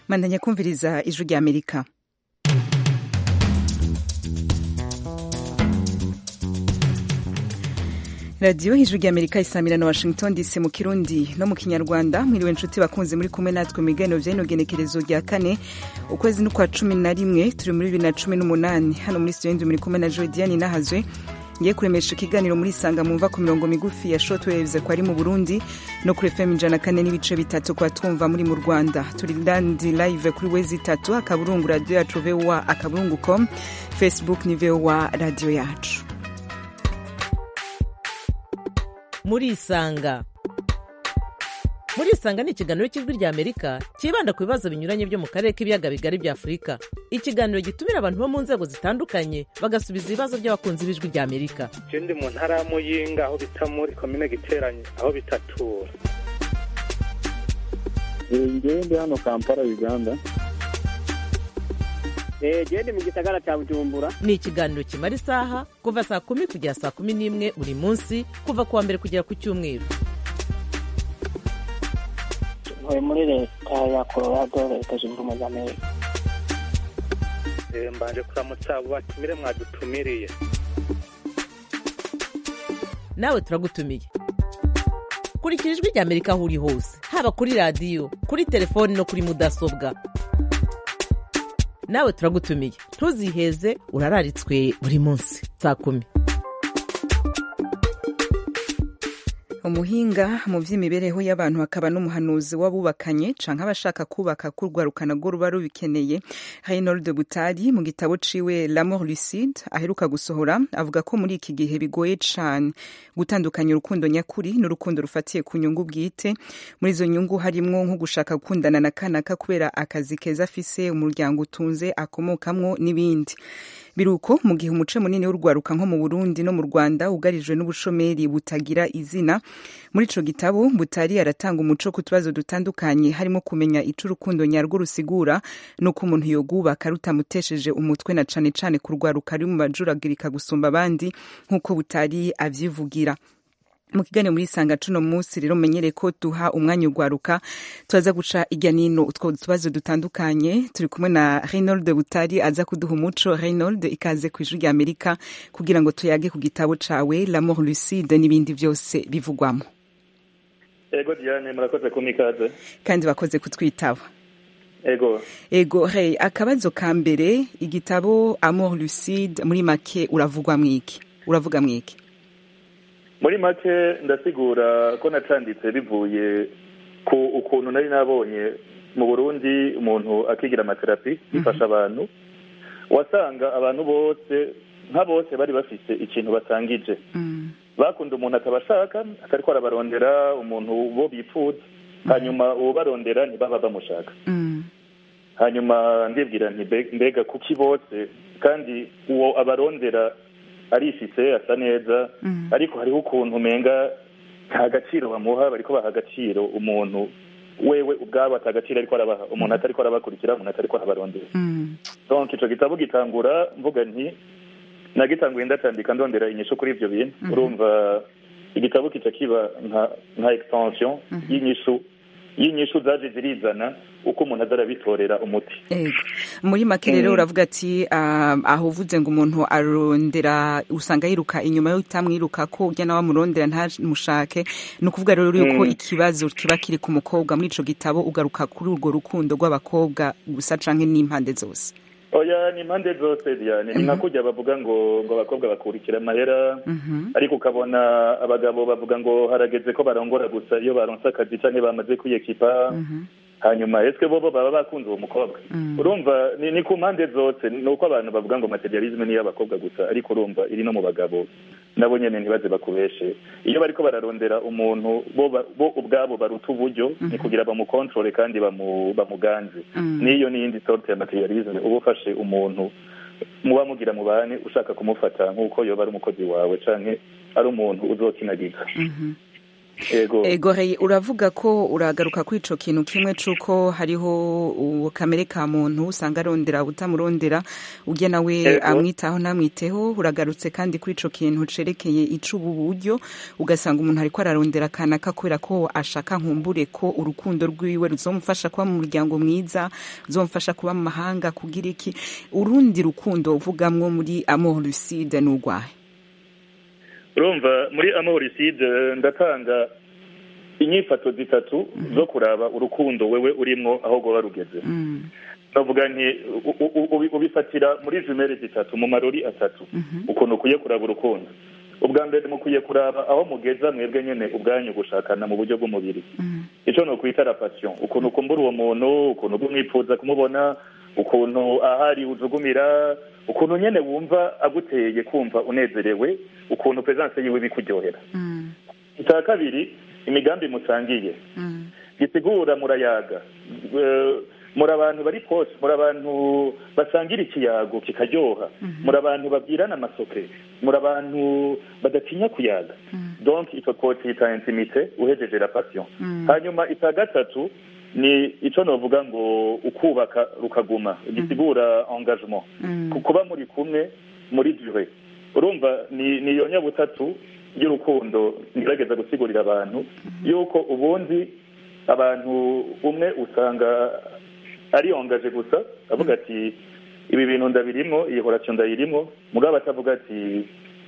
mandanya kumviriza ijwi rya amerika radiyo ijwi rya amerika isamira na washington dc mu kirundi no mu kinyarwanda mwiriwe inshuti bakunze muri kumwe natwe mu biganiro by'ino genekerezo rya kane ukwezi n'ukwa cumi na rimwe turi muri bibiri na cumi n'umunani hano muri studio muri kumwe na jodiane nahazwe ngiye kuremesha ikiganiro muri sanga mumva ku mirongo migufi ya shortwaves ko ari mu burundi no kuri fm ijana kane n'ibice bitatu kwa twumva muri mu rwanda turi landi live kuri wezi itatu akaburungu radiyo yacu vowa akaburungu com facebook ni vowa radiyo yacu murisanga murisanga ni ikiganiro cy'ijwi rya amerika cyibanda ku bibazo binyuranye byo mu karere k'ibiyaga bigari bya afurika ikiganiro gitumira abantu bo mu nzego zitandukanye bagasubiza ibibazo by'abakunzi b'ijwi rya amerika ndi mu ntara ya muyinga aho bita muri komine giteranye aho bitatura ngewe ndi hano kampala uganda gende mu gisagara cya bujumbura ni ikiganiro kimara isaha kuva saa kumi kugera saa kumi n'imwe buri munsi kuva ku wa mbere kugera ku cyumweru ntuye muri leta ya colorado leta zunze ubumwe za amerika mbanje kuramutsa abo batumire mwadutumiriye nawe turagutumiye kurikira ijwi rya amerika aho uri hose haba kuri radiyo kuri telefoni no kuri mudasobwa nawe turagutumiye ntuziheze urararitswe buri munsi saa kumi umuhinga mu by'imibereho y'abantu akaba n'umuhanuzi w'abubakanye canke abashaka kubaka kurwarukana rwo ruba rubikeneye Reynold Butari mu gitabo ciwe L'amour lucide aheruka gusohora avuga ko muri iki gihe bigoye cane gutandukanya urukundo nyakuri n'urukundo rufatiye ku nyungu bwite muri izo nyungu harimwo nko gushaka gukundana na kanaka kubera akazi keza afise umuryango utunze akomokamwo n'ibindi biruko mu gihe umuce munini w'urwaruka nko mu Burundi no mu Rwanda ugarijwe n'ubushomeri butagira izina muri ico gitabo Butari aratanga umuco ku tubazo dutandukanye harimo kumenya ico urukundo nyarwo rusigura nuko umuntu yogubaka rutamutesheje umutwe na cane cane ku rwaruka ari mu bajuragirika gusumba abandi nk'uko Butari avyivugira mu kiganiro muri sanga cuno munsi rero menyere ko duha umwanya ugwaruka turaza guca irya nino utwo tubazo dutandukanye turi kumwe na Reynold Butari aza kuduha umuco Reynold ikaze ku ijwi rya Amerika kugira ngo tuyage ku gitabo cawe L'amour lucide n'ibindi byose bivugwamo ego diane murakoze kumikaze kandi bakoze kutwitaba ego ego hey akabazo ka mbere igitabo Amour lucide muri make uravugwa mwiki uravuga mwiki muri make ndasigura ko nacanditse bivuye ku ukuntu nari nabonye mu burundi umuntu akigira amaterapi bifasha abantu wasanga abantu bose nka bose bari bafite ikintu batangije bakunda umuntu atabashaka atariko arabarondera umuntu bo bifuza hanyuma uwo barondera ntibaba bamushaka hanyuma ndibwira nti mbega kuki bose kandi uwo abarondera arifise asa neza ariko hariho ukuntu umenga nta gaciro bamuha bariko baha agaciro umuntu wewe ubwabo ata gaciro ariko arabaha umuntu atariko arabakurikira umuntu atariko arabarondera donc ico gitabo gitangura mvuga nti nagitanguye ndacandika ndondera inyishu kuri ivyo bintu urumva igitabo kica kiba nka nka extension y'inyishu y'inyishu zaje zirizana uko umuntu aza arabitorera umuti muri make rero uravuga ati aho uvuze ngo umuntu arondera usanga yiruka inyuma yo utamwiruka ko ujya nawe amurondera ntamushake ni ukuvuga rero yuko ikibazo kiba kiri ku mukobwa muri ico gitabo ugaruka kuri urwo rukundo rw'abakobwa gusa canke n'impande zose oya ni impande zose diane ni nka kujya bavuga ngo ngo abakobwa bakurikira amahera ariko ukabona abagabo bavuga ngo harageze ko barongora gusa iyo baronse akazi canke bamaze kwiyekipa hanyuma eswe bobo baba bakunze uwo mukobwa urumva ni ku mpande zose ni uko abantu bavuga ngo materialisme ni iy'abakobwa gusa ariko urumva iri no mu bagabo nabo nyene ntibaze bakubeshe iyo bariko bararondera umuntu bo ubwabo baruta uburyo ni kugira bamukontrole kandi bamuganze n'iyo n'iyindi sorte ya materialisme uba ufashe umuntu muba mugira mubane ushaka kumufata nk'uko yoba ari umukozi wawe canke ari umuntu uzokinagiza yego Egoreye uravuga ko uragaruka kuri ico kintu kimwe c'uko hariho uwo kamere ka muntu usanga arondera utamurondera ujya nawe Yego. amwitaho ntamwiteho uragarutse kandi kuri ico kintu cerekeye icubu buryo ugasanga umuntu ariko ararondera kanaka kubera ko ashaka nkumbure ko urukundo rwiwe ruzomufasha kuba mu muryango mwiza ruzomufasha kuba mu mahanga kugira iki urundi rukundo uvugamwo muri amour lucide n'urwahe urumva muri amoriside ndatanga inyifato zitatu zo kuraba urukundo wewe urimo aho rwaba rugeze Mm, navuga nti u- u- u- ubifatira muri jumere zitatu mu marori atatu ukuntu ukwiye kuraba urukundo ubwa mbere mukwiye kuraba aho mugeza mwebwe nyene ubwanyu gushakana mu buryo bw'umubiri mm, ico no kwita la passion ukuntu ukumbura uwo muntu ukuntu ugumwifuza kumubona ukuntu ahari ujugumira ukuntu nyene wumva aguteye kumva unezerewe ukuntu presence yiwe bikuryohera mm, icya kabiri imigambi musangiye mm, gisigura murayaga Eh, muri abantu bari poshe muri abantu basangira ikiyago kikaryoha muri abantu babwirana amasoke muri abantu badatinya kuyaga donc icyo twocita intimite uhejeje la passion Mm. hanyuma icya gatatu ni icyo novuga ngo ukubaka rukaguma gisigura engagement mm, ku- kuba muri kumwe muri dure urumva ni ni iyo nyabutatu y'urukundo ngerageza gusigurira abantu yuko ubundi abantu umwe usanga ari yongaje gusa avuga ati ibi bintu ndabirimo iyi horasiyo ndayirimo mugabo atavuga ati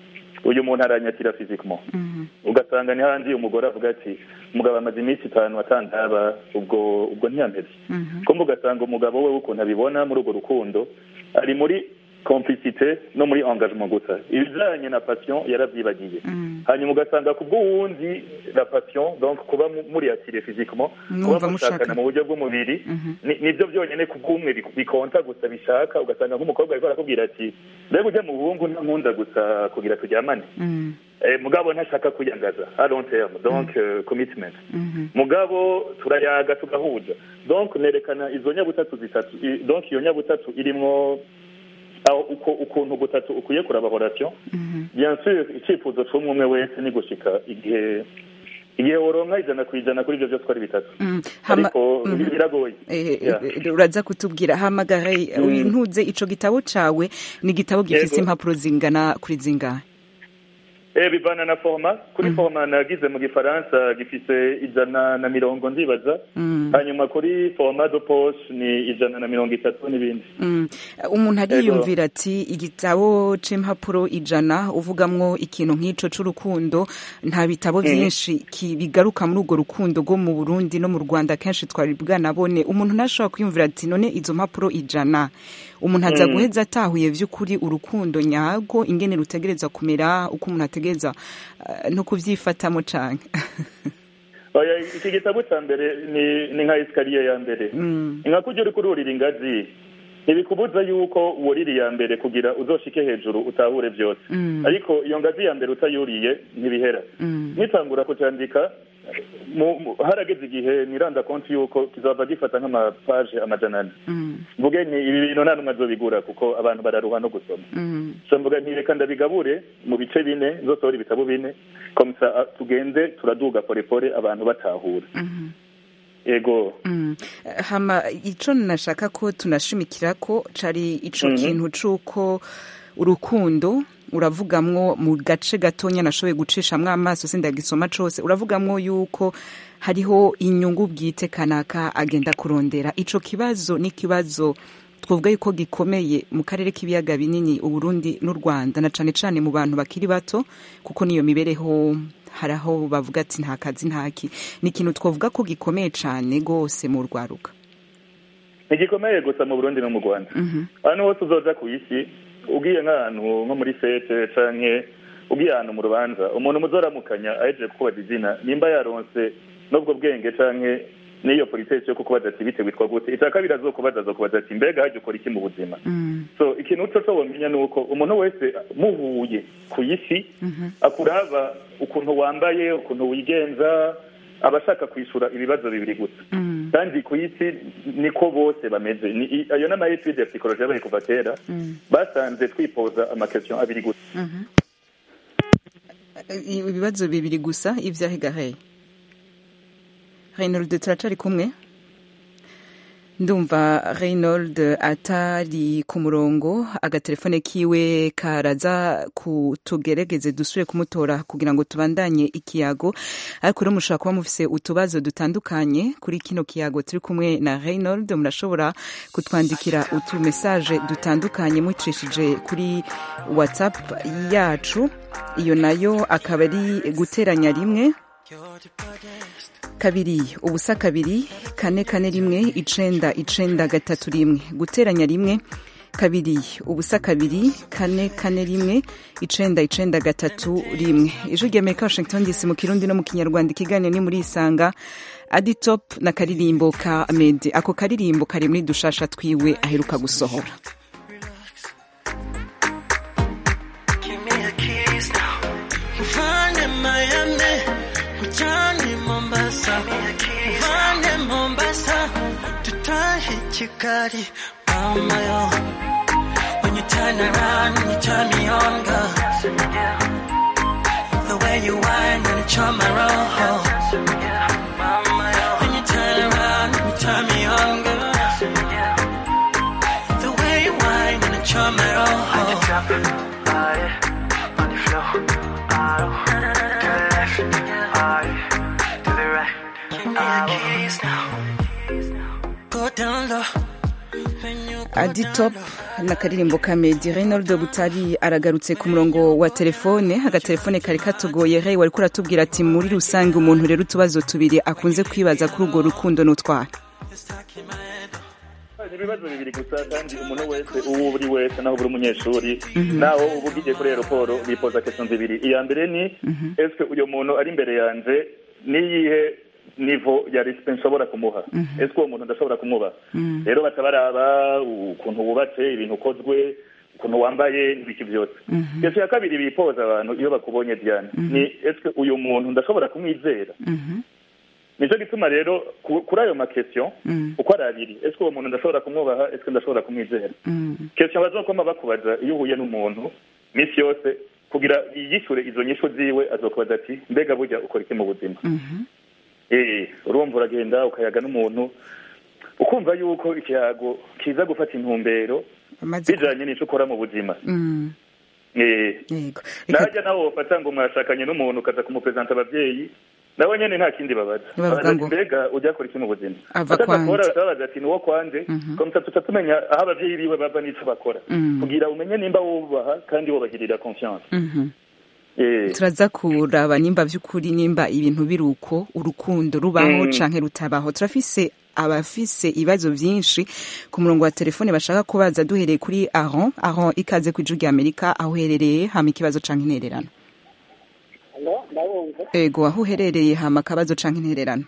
uyu muntu aranyakira fizikimo mm, ugasanga ni handi umugore avuga ati umugabo amaze iminsi itanu atandaba ubwo ubwo ntiyameze mhm, kumva ugasanga umugabo we ukuntu abibona muri urwo rukundo ari muri complicité no muri engagement gusa ibijanye na passion yaravyibagiye mm. hanyuma ugasanga ku bw'uwundi la passion donc kuba mu- muri atire physiquement Mwumva kuba mushakana mushaka. mu buryo bw'umubiri Mhm. ni- nivyo byonyene ku bw'umwe bi- bikonta gusa bishaka ugasanga nk'umukobwa ariko arakubwira ati mbega ujya mu buhungu ntankunda gusa kugira turyamane Mm, eh, mugabo ntashaka kwiyangaza a long terme donc euh, commitment mhm, mugabo turayaga tugahuza donc nerekana izo nyabutatu zitatu i- donc iyo nyabutatu irimwo aho uko ukuntu gutatu ukwiye kuraba horasiyo mhm. bien sûr icyifuzo c'umwe umwe wese ni gushika igihe igihe woronka ijana ku ijana kuri ivyo vyose uko ari bitatu Mm, hama- ariko mhm. biragoye Eh, Yeah. eh, uraza kutubwira hamagara Mm. ntuze ico gitabo cawe ni igitabo gifise Yego. impapuro zingana kuri zingahe Eh, bivana na forma kuri forma nagize mu gifaransa gifise ijana na mirongo ndibaza Mm. hanyuma kuri forma de poche ni ijana na mirongo itatu n'ibindi Mm. umuntu Yego. ariyumvira ati igitabo c'impapuro ijana uvugamwo ikintu nk'ico c'urukundo nta bitabo vyinshi ki- bigaruka muri urwo rukundo rwo mu burundi no mu rwanda kenshi twari bwanabone umuntu ntashobora kwiyumvira ati none izo mpapuro ijana umuntu aza Mm. guheza atahuye vy'ukuri urukundo nyarwo ingene rutegereza kumera uko umuntu ategereza eh, no kuvyifatamo canke oya iki gitabo ca mbere ni ni nka esikariye ya mbere Mm. ni nka kurya uriko ururira ingazi ntibikubuza yuko wurira iya mbere kugira uzoshike hejuru utahure byose Mm. ariko iyo ngazi ya mbere utayuriye ntibihera Mm. nitangura kucandika mu- mu- harageze igihe niranda konti yuko kizava gifata nk'amapaje amajana ane Mm. mvuge ni ibi bintu nta numwe azobigura kuko abantu bararuha no gusoma Mm. so mvuga nti reka ndabigabure mu bice bine nzosohora ibitabo bine komisa ah, tugende turaduga porepore abantu batahura Mhm. ego Mm. hama ico nashaka ko tunashimikira ko cari ico Mhm. kintu c'uko urukundo uravugamwo mu gace gatonya nashoboye gucishamwo amaso sindagisoma cose uravugamwo yuko hariho inyungu bwite kanaka agenda kurondera ico kibazo ni kibazo twavuga yuko gikomeye mu karere k'ibiyaga binini uburundi n'u rwanda na cane cane mu bantu bakiri bato kuko niyo mibereho hari aho bavuga ati nta kazi ntaki ni ikintu twavuga ko gikomeye cane rwose mu rwaruka ntigikomeye gusa mu burundi no mu rwanda Mhm. ahantu hose uzoja ku isi ugiye nk'ahantu nko muri fete canke ugiye ahantu mu rubanza umuntu muzoramukanya ahejeje kukubaza izina nimba yaronse n'ubwo bwenge canke n'iyo politesi yo kukubaza ati bite witwa gute icya kabiri azokubaza azokubaza ati mbega hajya ukora iki mu buzima Mm. so ikintu uco co womenya ni uko umuntu wese muhuye ku isi Mhm. akuraba ukuntu wambaye ukuntu wigenza aba ashaka kwishura ibibazo bibiri gusa Mm. kandi ku isi niko bose bameze Ni- i- ayo n'ama etude ya psychologie yabaye kuva kera Mm. basanze twipoza amakestion abiri gusa Mhm. I- ibibazo bibiri gusa ivyahegahe reyinold turacari kumwe ndumva reyinold atari ku murongo agatelefone kiwe karaza kutugerageze dusubire kumutora kugira ngo tubandanye ikiyago ariko rero mushobora kuba mufise utubazo dutandukanye kuri kino kiyago turi kumwe na reyinold murashobora kutwandikira utumesaje dutandukanye mucishije kuri whatsapp yacu iyo nayo akaba ari guteranya rimwe kabiri ubusa kabiri kane kane rimwe icenda icenda gatatu rimwe guteranya rimwe kabiri ubusa kabiri kane kane rimwe icenda icenda gatatu rimwe ijwi rya amerika washington dc mu kirundi no mu kinyarwanda ikiganiro ni muri isanga aditop na karirimbo ka mede ako karirimbo kari muri dushasha twiwe aheruka gusohora Mfane Miami, mchani Mombasa, mfane Mombasa, tutahi Kigali, mama yo. When you turn around, you turn me on, girl. The way you whine and charm my roll. When you turn around, you turn me on, girl. The way you whine and charm my roll. Go down low. When you go aditop na karirimbo ka medi reyinold butari aragarutse ku murongo wa telefone agatelefone kari katugoye rey wari kuratubwira ati muri rusange umuntu rero utubazo tubiri akunze kwibaza kuri urwo rukundo n'utwara ni ibibazo bibiri gusa kandi umuntu wese uwo uri wese naho buri umunyeshuri naho uba ugiye kuri aeroporo bipoza kesho zibiri iya mbere ni ese uyu muntu ari imbere yanje niyihe nivo ya resipe nshobora kumuha ese uwo muntu ndashobora kumuha rero baca baraba ukuntu wubatse ibintu ukozwe ukuntu wambaye n'ibiki byose kesho ya kabiri bipoza abantu iyo bakubonye diane ni ese uyu muntu ndashobora kumwizera nicyo gituma rero ku- kuri ayo makesiyo uko ari abiri ese uwo muntu ndashobora kumwubaha ese ndashobora kumwizera kesiyo bazokoma bakubaza iyo uhuye n'umuntu minsi yose kugira yishyure izo nyishu ziwe azokubaza ati mbega burya ukora iki mu buzima eh urumva uragenda ukayaga n'umuntu ukumva yuko ikiyago kiza gufata intumbero amaze bijanye n'ico ukora mu buzima Mm, eh yego Reka- najya nawe wofata ngo mwashakanye n'umuntu ukaza kumupresenta abavyeyi nabo nyene nta kindi babaza Bavuga Babaza ati, ngo- mbega ujya akora iki mu buzima Ava Ataza kwanje. kubora babaza ati niwo kwanje komsa tuca tumenya aho abavyeyi biwe bava n'ico bakora Mm. kugira umenye nimba wubaha kandi wubahirira confiance Mhm. eh turaza kuraba nimba vy'ukuri nimba ibintu biri uko urukundo rubaho Mm. canke rutabaho turafise abafise ibibazo vyinshi ku murongo wa telefone bashaka kubaza duhereye kuri aron aron ikaze ku ijwi rya amerika aho uherereye hama ikibazo canke intererano Alo, ndabumva ego aho uherereye hama akabazo canke intererano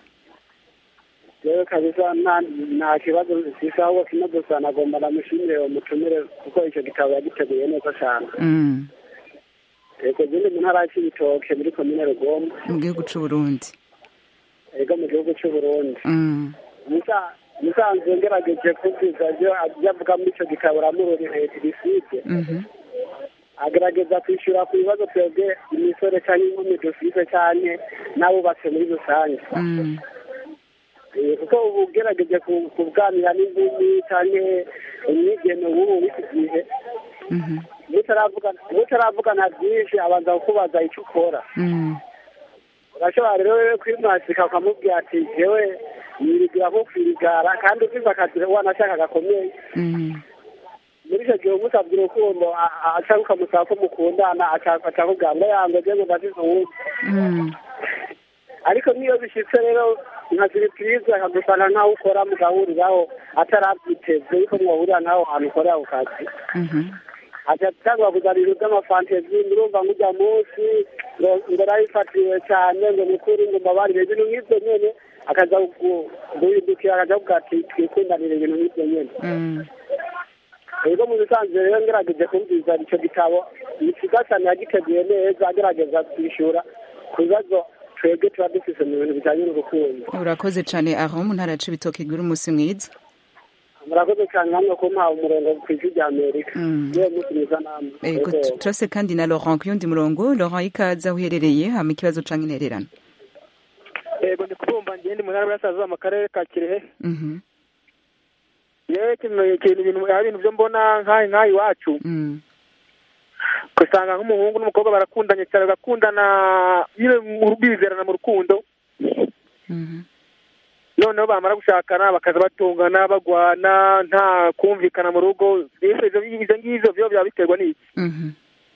rero kabisa nta nta kibazo mfise ahubwo kimwe gusa nagomba namushimire uwo mutumire kuko icyo gitabo yagiteguye neza cyane Mm, yego zindi mu ntara y'ibitoke muri komine rugombo mu gihugu c'uburundi yego mu gihugu cy'u Burundi Mm, Musa- musanzwe ngerageje kubwiza ibyo ibyo avuga muri icyo gitabo ramurori etiside mhm, agerageza kwishyura ku bibazo twebwe imisore cyangwa inkumi dufise cyane n'abubatse muri rusange mm, Eh, kuko ubu ugerageje ku- kuganira n'inkumi cyangwa umwigeme w'ubu w'iki gihe mhm, mutaravuga- mutaravugana byinshi abanza kukubaza icyo ukora mm, urashobora rero wewe kwimwasika ukamubwira ati jewe yirigira nko kwirigara kandi ufise akazi wanashaka gakomeye mm, muri icyo gihe umusabye urukundo a- a- aca ukamusaba ko mukundana aca aca akubwira ngo yango je ngo ndafise uwundi mm, ariko niyo bishitse rero nka siripurize akagusanga nkaho ukora mugahuriraho atarabyiteze yuko mwahurira nk'aho hantu ukorera ku kazi mhm, aca cyangwa kuzanira iby'amafantezi murumva nk'ujya munsi ngo ngo narayifatiwe cyane ngo mukuru ngo mbabarire ibintu nk'ibyo nyene akaza gu- guhindukira akaja kuvuga ati twikundanire ibintu nk'ibyo nyene mm. rero mu bisanzwe rero ngerageje kumviza icyo gitabo ni cyiza cyane yagiteguye neza agerageza kwishyura ku bibazo twebwe tuba dufise mu bintu bijyanye n'urukundo urakoze cane aron mu ntara ya cibitoke igira umunsi mwiza murakoze cyane namwe kumpaha umurongo ku ijwi rya amerika Mm. niyo munsi mwiza namwe Ego, Yego. turase kandi na Laurent ku yundi murongo Laurent ikaze aho uherereye hama ikibazo canke intererano yego ndi kubumva ngende mu ntara y'Iburasirazuba mu karere ka kirehe Mhm. yewe ikintu ikintu ibintu hari ibintu byo mbona nk'aha nk'aha iwacu Mm. ugasanga nk'umuhungu n'umukobwa barakundanye cyane bagakundana nyine mu- bizerana mu rukundo Mhm. noneho bamara gushakana bakaza batungana bagwana nta kumvikana mu rugo Mbese ibyo ibyo ngibyo byo byaba biterwa n'iki Mhm.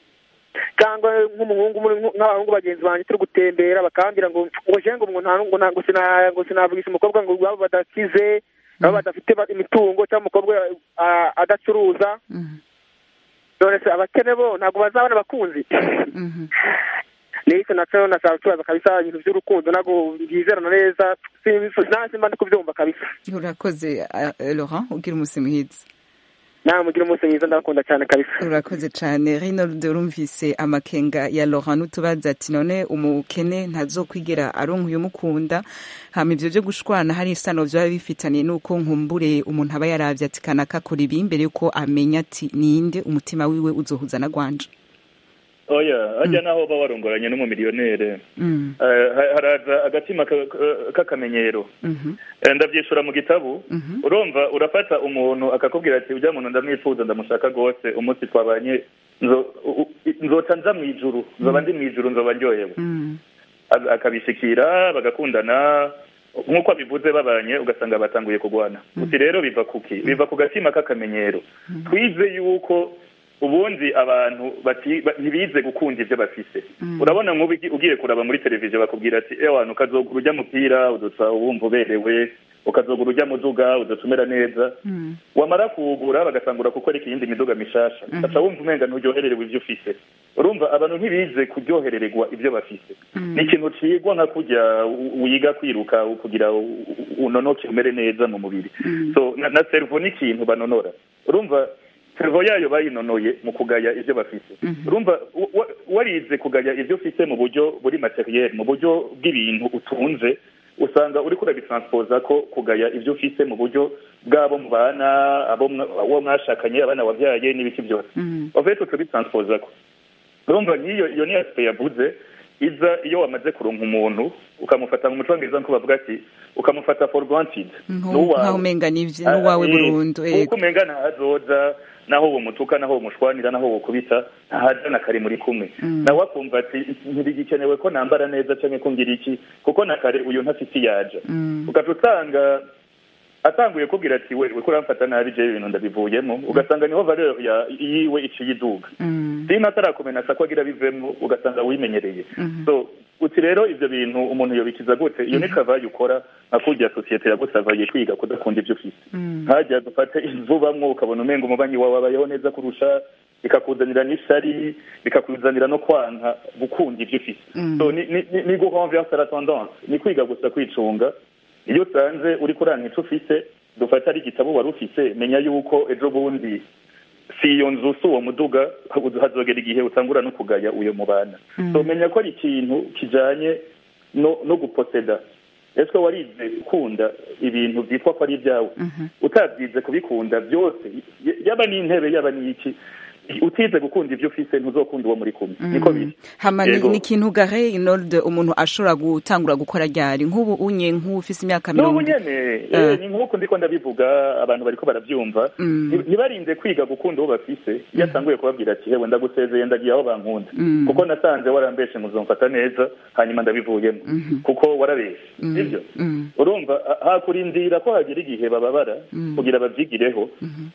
cyangwa nk'umuhungu muri- nk'abahungu bagenzi banjye turi gutembera bakambwira ngo ngo je ngo ngo nta ngo nta- ngo sina- ngo sinavugisha umukobwa ngo baba badakize baba badafite ba- imitungo cyangwa umukobwa ah, adacuruza Mhm. none se abakene bo ntabwo bazabona abakunzi Mhm. nicyo nacyo nashaka kubaza kabisa ibintu by'urukundo ntabwo byizerana neza nta simba ndi kubyumva kabisa urakoze uh, laurent ugira umunsi mwiza nawe mugire umunsi mwiza ndabakunda cyane kabisa urakoze cyane reynold urumvise amakenga ya laurent n'utubaza ati none umukene ntazokwigera aronka uyumukunda hama ivyo vyo gushwana hari isano vyaba bifitaniye n'uko nkumbure umuntu aba yaravye ati kanaka kora ibi mbere yuko amenya ati ninde umutima wiwe uzohuza na gwanje oya hajya naho uba warongoranye n'umumiliyonere Mm, Eh, ha- haraza agatima ka- ka- k'akamenyero mhm, Eh, ndabyishura mu gitabu mhm, urumva urafata umuntu akakubwira ati ujya muntu ndamwifuza ndamushaka rwose umunsi twabanye nzo- u- u- nzoca nza mu ijuru nzoba ndi mu ijuru nzoba ndyohewe mm, Ak- akabishikira bagakundana nk'uko abivuze babanye ugasanga batanguye kurwana uti rero biva kuki biva ku gatima k'akamenyero twize yuko ubundi abantu bati- ba- ntibize gukunda ibyo bafise urabona nk'ubu ugi- ugiye kuraba muri televiziyo bakubwira ati ewe wantu ukazogura ujya mupira udusa wumva uberewe ukazogura ujya muduga udusa umera neza mm, wamara kuwugura bagasangura gukora iyindi miduga mishasha ugaca wumva umenga nturyohererewe ibyo ufise urumva abantu ntibize kuryoherererwa ibyo bafise ni ikintu cigwa nka kurya u- wiga kwiruka kugira u- u- unonoke umere neza mu mubiri so na, na servo ni ikintu banonora urumva servo yayo bayinonoye mu kugaya ibyo bafise urumva wa- wa- warize kugaya ibyo ufise mu buryo buri materiel mu buryo bw'ibintu utunze usanga uriko urabitransporza ko kugaya ibyo ufise mu buryo bw'abo mubana abo mwa- uwo mwashakanye abana wabyaye n'ibiki byose mm, ofete turabitransporza ko urumva nk'iyo iyo ni aspect yavuze iza iyo wamaze kuronka umuntu ukamufata mu mucongereza nko bavuga ati ukamufata for granted nko n'uwawe. nkaho umenga n'ivye n'uwawe Ah, eh, burundu kuko ego umenga ntahazoza naho uwo mutuka naho uwo mushwanira naho uwo kubita ntahaja na kare muri kumwe nawe akumva ati ntibigikenewe ko nambara neza canke ko ngira iki kuko na kare uyu ntafite iyaja Mm, ugaca usanga atanguye kubwira ati we we kuramfata nabi jewe ibintu ndabivuyemo ugasanga niho valeur ya yiwe iciye iduga mm, sina atarakumenasa ko agira bivemo ugasanga wimenyereye so uti rero ivyo bintu umuntu yobikiza gute iyo ni kavayi ukora nka kurya sosiyete yagusavaye kwiga kudakunda ivyo ufise mm, ntajya dufate ivubamwo ukabona umenga umubanyi wawe abayeho neza kurusha bikakuzanira n'ishari bikakuzanira no kwanka gukunda ivyo ufise Mm. so ni ni ni- ni gurenverse la tendance ni kwiga gusa kwicunga iyo usanze uri kuranka ico ufise dufate ari igitabo wari ufise menya yuko ejo bundi si iyo nzu si uwo muduga hazogera igihe utangura no kugaya uyo mubana so menya ko ari ikintu kijanye no no guposeda ese warize gukunda ibintu byitwa ko ari ibyawe utabyize kubikunda byose y- yaba n'intebe yaba n'iki utize gukunda ibyo ufise ntuzokunda uwo muri kumwe niko biri hama ni Yego. ni ikintu gare inolde umuntu ashobora gutangura gukora ryari nk'ubu unye nk'ufise imyaka n'ubu mirongo nyene Ah. eh, ni nk'uko ndiko ndabivuga abantu bariko barabyumva Mm. Nti- ntibarinde kwiga gukunda uwo bafise iyo atanguye kubabwira ati hewe ndagusezeye ndagiye aho bankunda Mm. kuko nasanze warambeshe muzomfata neza hanyuma ndabivuyemo kuko warabeshe sivyo Mm. urumva ha- hakurindira ko hagera igihe bababara kugira babyigireho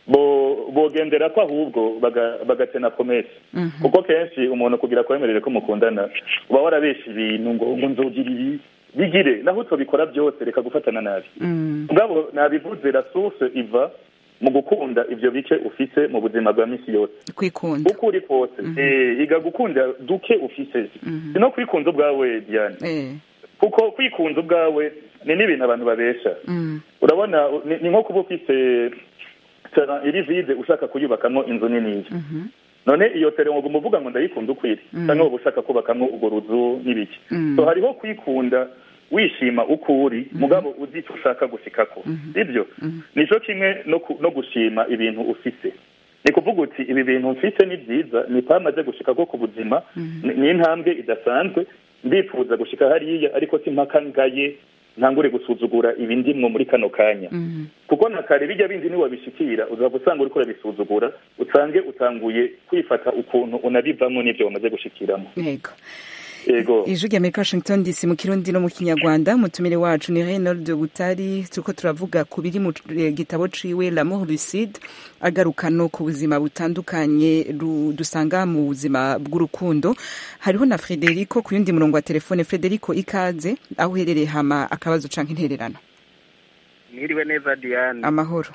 bo bogendera ko ahubwo baga- bagatena promese kuko kenshi umuntu kugira kwemerere ko mukundana uba warabesha ibintu ngo ngo nzogira ibi bigire naho utobikora byose reka gufatana nabi Mm. mugabo nabivuze la source iva mu gukunda ivyo bice ufise mu buzima bwa misi yose kwikunda uko uri kose eh, iga gukunda duke ufise si no kwikunda ubwawe diane eh kuko kwikunda ubwawe ni n'ibintu abantu babesha mm. urabona ni, ni nko kuba ufise terrain iri vide ushaka kuyubakamwo inzu niniya Mhm. none iyo terrain uguma uvuga ngo ndayikunda ukwiri cyangwa wowe ushaka kubakamwo urwo ruzu n'ibiki Mm. so hariho kwikunda wishima uko uri mugabo uzi icyo ushaka gushikako sibyo nico kimwe no, ku, no gushima ibintu ufise ni kuvuga uti ibi bintu mfite ni byiza ni pamaze gushikako ku buzima ni- ni intambwe idasanzwe ndifuza gushika hariya ariko si mpaka ngaye ntangure gusuzugura ibindimwo muri kano kanya Mhm. kuko na kare bijya bindi niwabishikira uzaba usanga uriko urabisuzugura usange utanguye kwifata ukuntu unabivamwo n'ivyo wamaze gushikiramo yego yego ijwi rya amerika washington dc mu kirundi no mu kinyarwanda umutumire wacu ni reynold butari turiko turavuga ku biri mu eh, gitabo ciwe l'amour lucide agaruka no ku buzima butandukanye ru- dusanga mu buzima bw'urukundo hariho na frederico ku yundi murongo wa telefone frederico ikaze aho uherereye hama akabazo canke intererano mwiriwe neza diane amahoro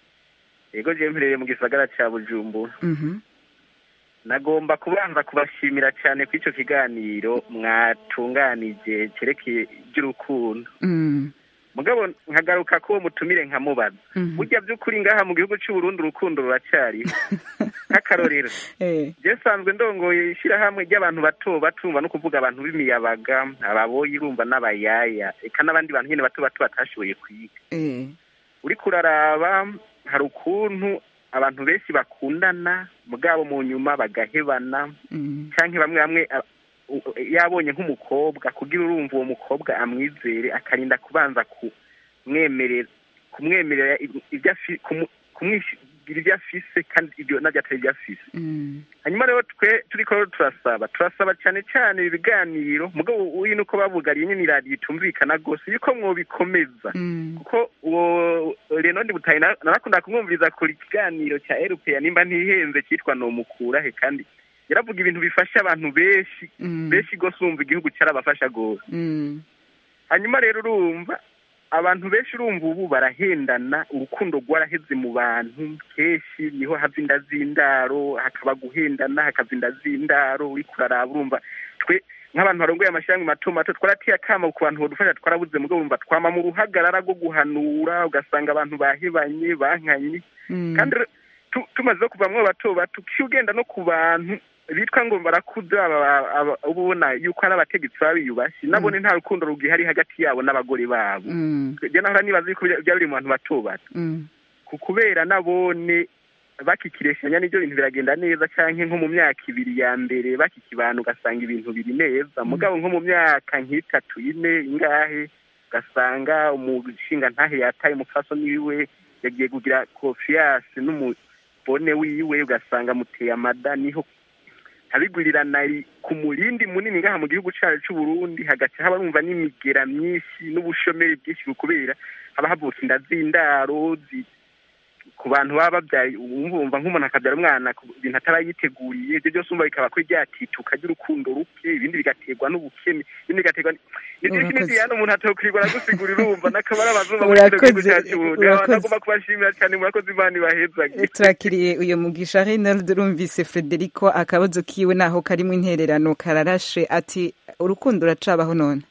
yego jewe mperereye mu gisagara ca bujumbura Mhm. nagomba kubanza kubashimira cyane ku ico kiganiro mwatunganije cerekeye iby'urukundo Mm. mugabo nkagaruka ko uwo mutumire nkamubaza Mhm. burya by'ukuri ngaha mu gihugu cy'u Burundi urukundo ruracyariho nk'akarorero Eh. je sanzwe ndongoye ishyirahamwe ry'abantu bato batumva no kuvuga abantu b'imiyabaga ababoyi urumva n'abayaya eka n'abandi bantu nyine bato bato batashoboye kwiga Eh. uriko uraraba hari ukuntu abantu benshi bakundana mugabo mu nyuma bagahebana Mm. canke bamwe bamwe a- u- u- yabonye nk'umukobwa kugira urumva uwo mukobwa amwizere akarinda kubanza kumwemerera kumwemerera i- ibyo afi- kumu- kumwishyira ibyo afise kandi ibyo nabyo atari ibyo afise Mm. hanyuma rero twe turiko rero turasaba turasaba cyane cyane ibi biganiro mugabo uyu nuko babugariye nyine iradiyo itumvikana rwose yuko mwobikomeza Mm. kuko uwo renondi butayi na- narakunda kumwumviriza kuri kiganiro cya erupeya nimba ntihenze cyitwa nomukurahe kandi yaravuga ibintu bifasha abantu benshi Mm. benshi rwose urumva igihugu cyarabafasha rwose Mm. hanyuma rero urumva abantu benshi urumva ubu barahendana urukundo rwaraheze mu bantu kenshi niho hava inda z'indaro hakaba guhendana hakava inda z'indaro uriko uraraba urumva twe nk'abantu barongoye amashyirahamwe mato mato twarateye akamo ku bantu badufasha twarabuze mugabo urumva twama mu ruhagarara rwo guhanura ugasanga abantu bahebanye bankanye Mm. kandi re- tu- tumaze no kuvamwo bato bato uciye ugenda no ku bantu bitwa ngo barakuze aba- aba- uba ubona yuko ari abategetsi baba biyubashye nabone nta rukundo rugihari hagati yabo n'abagore babo Mm. je nahora nibaza yuko bya- byaba biri mu bantu bato bato Mm. ku kubera nabone bakikireshanya n'ibyo bintu biragenda neza canke nko mu myaka ibiri ya mbere bakikibana ugasanga ibintu biri neza mugabo nko mu myaka nk'itatu ine ingahe ugasanga umushinga ntahe yataye umupfasoni wiwe yagiye kugira konfiyanse n'umubone wiwe ugasanga amuteye amada niho abigurirana ku murindi munini ngaha mu gihugu cyacu cy'u Burundi hagaca haba numva n'imigera myinshi n'ubushomeri bwinshi kubera haba havuka inda z'indaro zi- ku bantu baba babyaye wumva nk'umuntu akabyara umwana ku bintu ataba yiteguriye ibyo byose umva bikaba kuri ryatituka ry'urukundo ruke ibindi bigaterwa n'ubukene ibindi bigaterwa ni- ni byinshi Urakoze. n'ibyo hano umuntu atokwirirwa aragusigurira urumva n'akabara abazungu muri Urakoze, kino gihugu cyacu Burundi urakoze. nagomba kubashimira cyane murakoze imana ibahezage turakiriye uyu mugisha Reynold urumvise Frederico akabazo kiwe naho karimo intererano kararashe ati urukundo uracabaho none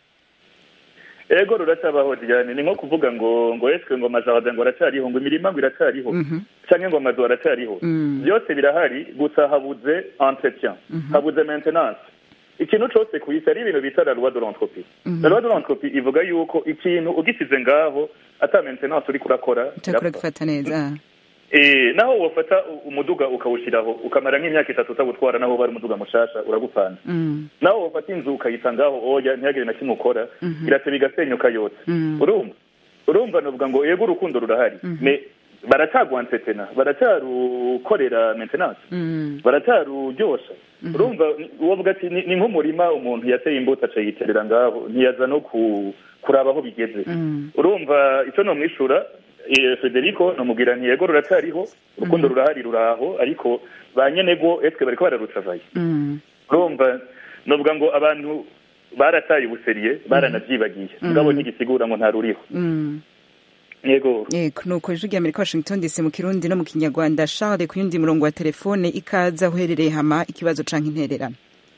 ego ruracabaho diane ni nko kuvuga ngo ngo eswe ngo amajardin ngo aracariho ngo imirima ngo iracariho Mhm. canke ngo amazu aracariho Mm. byose birahari gusa habuze entretien habuze maintenance ikintu cose ku isi ari ibintu bita la loi de l'entropie la loi de l'entropie ivuga yuko ikintu ugisize ngaho ata maintenance uriko urakora utakora irapfa. gufata neza Eh, naho wofata u- umuduga ukawushiraho ukamara nk'imyaka itatu utawutwara naho bari umuduga mushasha uragupfana Mm. naho wofata inzu ukayita ngaho oya ntihagire na kimwe ukora irateba igasenyuka yose Mm. urumva urumva novuga ngo yego urukundo rurahari me baracagwansetena baracarukorera maintenance Mm. baracyaruryosha urumva ni- wovuga ati ni ni nk'umurima umuntu yateye imbuto acayiterera ngaho ntiyaza no ku- kuraba aho bigeze Mm. urumva icyo nomwishura eh, federico nomubwira nti yego ruracyariho urukundo rurahari ruraho ariko ba nyenego etwe bariko bararucavaye Mm. urumva novuga ngo abantu barataye ubuseriye baranavyibagiye ngabo ntigisigura ngo nta ruriho Mm. yego yego nuko ijwi rya amerika washington dc mu kirundi no mu kinyarwanda charles ku yundi murongo wa telefone ikaza aho uherereye hama ikibazo canke intererano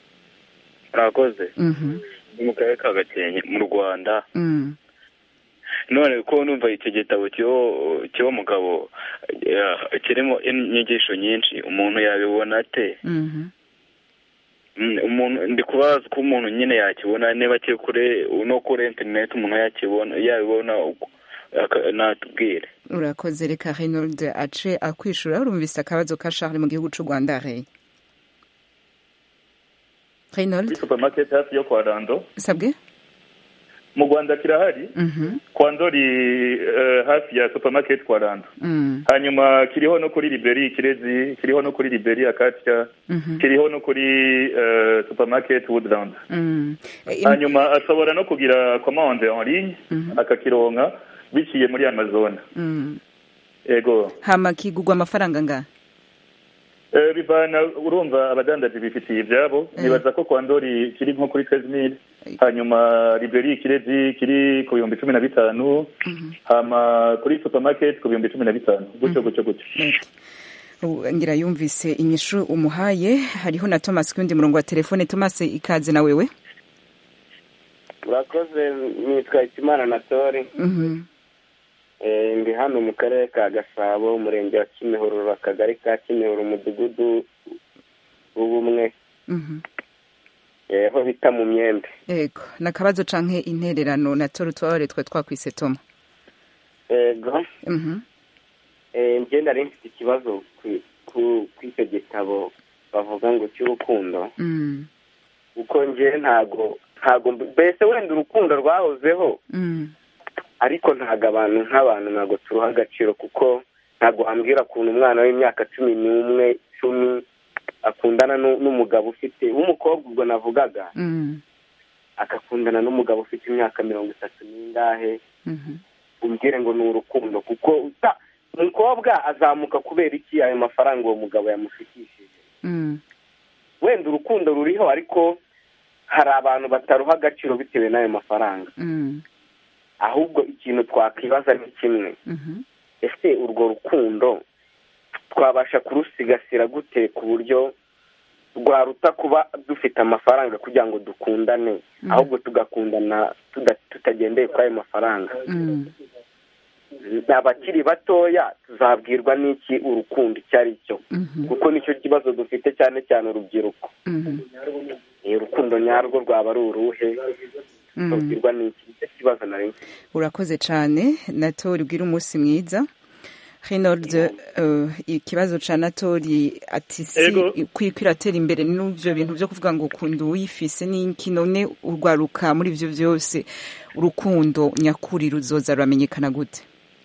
murakoze Mhm. ni mu karere ka gakenke mu rwanda Mm. none ko numva icyo gitabo kiwo kiwo mugabo eh, kirimo inyigisho nyinshi umuntu yabibona ate Mhm. Mm, umuntu ndi kubaza ko umuntu nyine yakibona niba kiri kuri no kuri interineti umuntu yakibona yabibona uko aka- natubwire urakoze reka reynold ace akwishura urumvise akabazo ka charles mu gihugu c'u rwanda rey kuri reynold supermarket hafi yo kwa rando sabwe mu rwanda kirahari Mhm. kwa ndori eh, hafi ya supermarket kwa rando Mm. hanyuma kiriho no kuri liberi ikirezi kiriho no kuri liberi akatya Mhm. kiriho no kuri eh, supermarket woodland Mm. Eh, im- hanyuma ashobora no kugira commande en ligne Mhm. akakironka biciye muri amazon Mm. ego hama kigugwa amafaranga ngahe Eh, bivana urumva abadandaji bifitiye ibyabo nibaza ko kwa ndori kiri nko kuri 13000 hanyuma liberi ikirezi kiri ku bihumbi cumi na bitanu hama kuri supermarket ku bihumbi cumi na bitanu gutyo gutyo gutyo Ubu ngira yumvise inyishu umuhaye hariho na thomas kundi murongo wa telefone thomas ikaze na wewe urakoze nitwa ikimana na tori Mhm. Eh, ndi hano mu karere ka gasabo umurenge wa kimihurura akagari ka kimihurura umudugudu w'ubumwe Mhm. eh, aho bita mu myembe yego nakabazo canke intererano na toro twabare twe twakwise toma ego Mhm. eh, njye nari mfite ikibazo ku- ku- kw'icyo gitabo bavuga ngo cy'urukundo Mm. kuko njye ntago ntago mbese wenda urukundo rwahozeho Mm. ariko ntabwo abantu nk'abantu ntabwo turuha agaciro kuko ntabwo wambwira ukuntu umwana w'imyaka cumi n'umwe cumi akundana nu- n'umugabo ufite w'umukobwa ubwo navugaga Mm. agakundana n'umugabo ufite imyaka mirongo itatu n'ingahe Mhm. umbwire ngo ni urukundo kuko uta- umukobwa azamuka kubera iki ayo mafaranga uwo mugabo yamufikishije Mm. wenda urukundo ruriho ariko hari abantu bataruha agaciro bitewe n'ayo mafaranga Mm. ahubwo ikintu twakwibaza ni kimwe Mhm. ese urwo rukundo twabasha kurusigasira gute ku buryo rwaruta kuba dufite amafaranga kugira ngo dukundane Mm. ahubwo tugakundana tuda- tutagendeye kuri ayo mafaranga Mm. abakiri batoya tuzabwirwa n'iki urukundo icyo ari cyo Mhm. kuko nicyo kibazo dufite cyane cyane urubyiruko Mhm. Eh, urukundo nyarwo rwaba ari uruhe Mm. tubwirwa n'iki nicyo kibazo nari mfite urakoze cyane natori ubwira umunsi mwiza Reynold uh, ikibazo ca natori ati si Ego. kwiko iratera imbere n'ivyo bintu vyo kuvuga ngo ukunda uwifise n'iki none urwaruka muri ivyo vyose urukundo nyakuri ruzoza ruramenyekana gute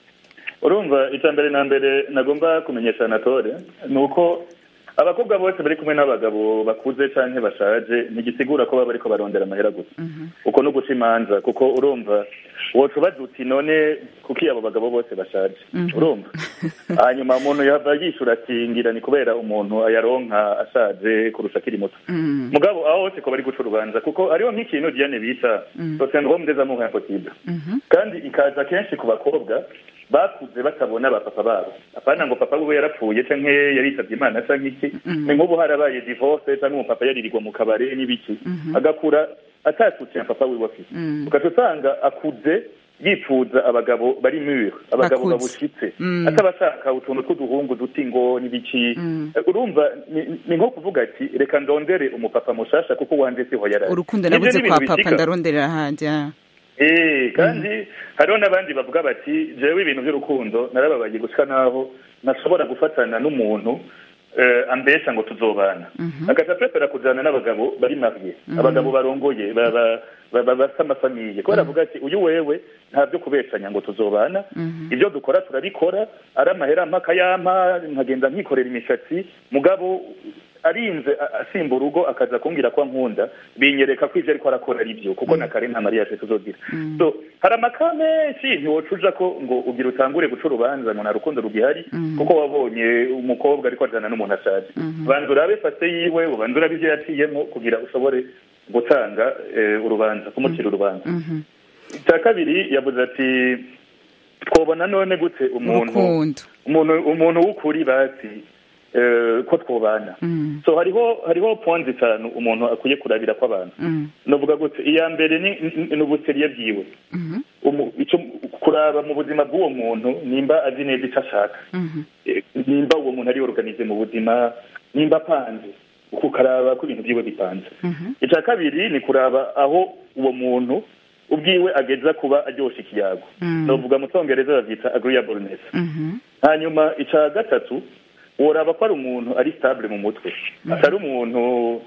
urumva icya mbere na mbere nagomba kumenyesha anatole ni uko abakobwa bose bari kumwe n'abagabo bakuze cyangwa bashaje ntigisigura ko baba bariko barondera amahera gusa uko no guca imanza kuko urumva woca ubaza uti none kuki abo bagabo bose bashaje urumva hanyuma umuntu yava yishura ati ngira ni kubera umuntu ayaronka ashaje kurusha akiri muto Mm. mugabo aho hose ko bari guca urubanza kuko hariho nk'ikintu diane bita Mm. sosiyete des amours impossible Mhm. kandi ikaza kenshi ku bakobwa bakuze batabona ba papa babo apana ngo papa we yarapfuye canke yaritabye imana canke iki Mhm. ni nk'ubu harabaye divorce canke umupapa yaririrwa mu kabare n'ibiki Mhm. agakura atatutse papa wiwe afite Mm. ugaca usanga akuze yifuza abagabo bari mure abagabo Bakuze. babushitse Mm. atabashaka utuntu tw'uduhungu duti ngo n'ibiki Mm. urumva ni- ni nko kuvuga ati reka ndondere umupapa mushasha kuko wanje siho yaraje urukundo Nivyo nabuze ni kwa ibintu papa bishika. ndaronderera ahandi ah. Eh, kandi hariho n'abandi bavuga bati jewe ibintu by'urukundo narababaye gushika naho ntashobora gufatana n'umuntu eh, ambesha ngo tuzobana Mhm. agaca prefera kujana n'abagabo bari mariye abagabo barongoye ba- ba- ba- ba- bafite amafamiye kubera avuga ati uyu wewe nta byo kubeshanya ngo tuzobana Mhm. ibyo dukora turabikora ari amahera mpaka yampa nkagenda nkikorera imishatsi mugabo arinze a- asimba urugo akaza kumbwira ko ankunda binyereka ko ivyo ariko arakora ari byo kuko na kare nta mariage tuzogira Mm. so hari amaka menshi ntiwoca uja ko ngo ugira utangure guca urubanza ngo nta rukundo rugihari Mhm. kuko wabonye umukobwa ariko ajana n'umuntu ashaje Mhm. banza urabe fase yiwe ubanza urabe ivyo yaciyemo kugira ushobore gutanga eh, urubanza kumucira urubanza Mhm. icya kabiri yavuze ati twobona none gute umuntu urukundo umuntu umuntu w'ukuri basi eh, ko twobana Mm. so hariho hariho point zitanu umuntu akwiye kurabira kw'abantu Mm. novuga gute iya mbere ni ni- ni ubuseriye bwiwe Mhm. Umu- ico kuraba mu buzima bw'uwo muntu nimba azi neza icyo ashaka Mhm. Eh, nimba uwo muntu ari organize mu buzima nimba apanze ukaraba ko ibintu byiwe bipanze Mhm. icya kabiri ni kuraba aho uwo muntu ubwiwe ageza kuba aryosha ikiyago Mm. novuga mu cyongereza bavyita agreeableness Mhm. hanyuma icya gatatu woraba ko ari umuntu ari stable mu mutwe atari umuntu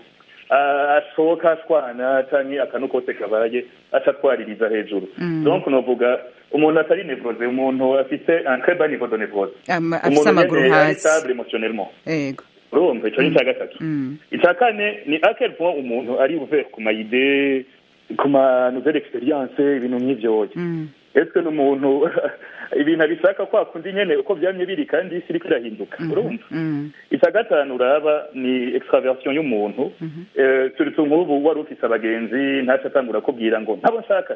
ah, ashoka ashwana canke akantu kose kabaye aca atwaririza hejuru Mm. donc novuga umuntu atari nevrose umuntu afite un très bas niveau de névrose Ama- afise umuntu amaguru nyene ari hasi stable émotionnellement yego urumva ico ni ica gatatu Mm. icya kane ni à quel point umuntu ari ouvert ku mayide ku ma nouvelle experience ibintu nk'ivyoya Mm. ese n'umuntu ibintu abishaka kwa kundi nyene uko vyamye biri kandi isi iriko irahinduka urumva Mm. icya gatanu uraba ni extraversion y'umuntu Eh, surtout nk'ubu wari ufise abagenzi ntaco atangura kubwira ngo ntabo nshaka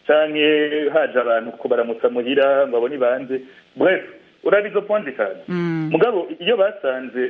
canke haje abantu ko baramutsa muhira ngo abone banze bref uraba izo point zitanu Mm. mugabo iyo basanze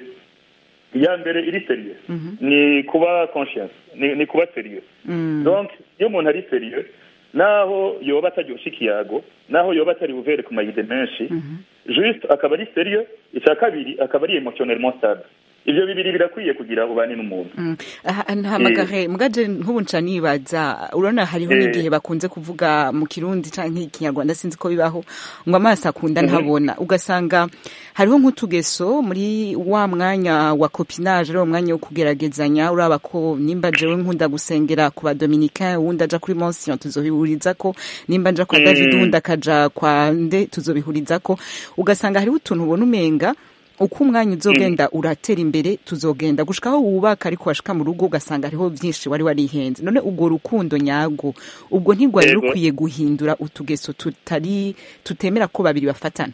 iya mbere iri serieux ni kuba conscience ni, ni kuba serieux Mm. donc iyo umuntu ari serieux naho yoba ataryosha ikiyago naho yoba atari buvere ku mayide menshi juste akaba ari serieux icya kabiri akaba ari emotionnellement stable ivyo bibiri birakwiye kugira ubane n'umuntu Mm. Aha, ntahamagare mugaje nk'ubu nca nibaza urabona hariho Eh. n'igihe bakunze kuvuga mu kirundi canke ikinyarwanda sinzi ko bibaho ngo amaso akunda ntabona ugasanga hariho nk'utugeso muri wa mwanya wa copinage ari wo mwanya wo kugeragezanya uraba ko nimba jewe nkunda gusengera ku badominicain uwundi aja kuri monsiyon tuzobihuriza ko nimba nja kwa Mm. david uwundi akaja kwa nde tuzobihuriza ko ugasanga hariho utuntu ubona umenga uko umwanya uzogenda uratera imbere tuzogenda gushikaho wubaka ariko washika mu rugo ugasanga hariho byinshi wari warihenze none ubwo rukundo nyago ubwo ntigwari Yego. rukwiye guhindura utugeso tutari tutemera ko babiri bafatana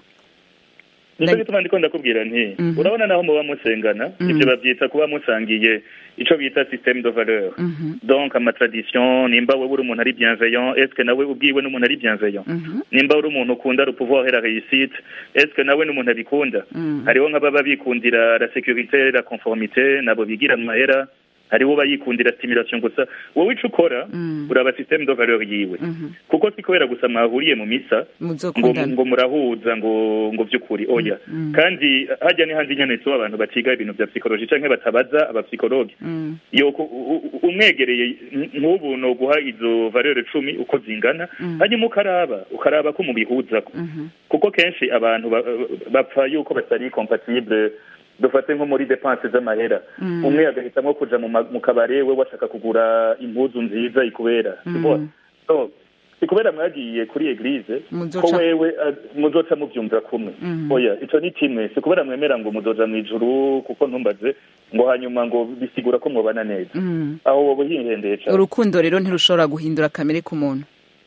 nicyo Like- gituma ndiko ndakubwira nti Mhm. urabona naho muba musengana Mhm. ivyo bavyita kuba musangiye ico bita système de valeur Mhm, donc amatradition nimba wewe uri umuntu ari bienveillant est ce que nawe ubwiwe n'umuntu ari bienveillant mhm, nimba uri umuntu ukunda le pouvoir et la réussite est ce que nawe n'umuntu abikunda mhm. hariho nk'ababa bikundira la sécurité la conformité nabo bigira mu mahera hariho bayikundira stimulation gusa wowe ico ukora Mm. uraba système de valeur yiwe Mhm. kuko si kubera gusa mwahuriye mu misa ngo muzokundana ngo murahuza ngo ngo vy'ukuri oya Mm. kandi hajya ni handi nyene so abantu baciga ibintu vya psychologie canke batabaza abapsikologe Mm, yo ku- u- u- umwegereye n- nk'ubu no guha izo valeur cumi uko zingana Mm. hanyuma ukaraba ukaraba ko mubihuzako mhm, kuko kenshi abantu ba- bapfa yuko batari compatible dufate nko muri depense z'amahera Mm. umwe agahitamo kuja mu ma- mu kabare we washaka kugura impuzu nziza ikubera Mm. sibona so si kubera mwagiye kuri eglise Muzoca- ko wewe ah, muzoca muvyumvira kumwe Mhm. oya ico ni kimwe si kubera mwemera ngo muzoja mw'ijuru kuko ntumbaze ngo hanyuma ngo bisigura ko mwobana neza mm. aho woba uhihendeye cane urukundo rero ntirushobora guhindura kamere k'umuntu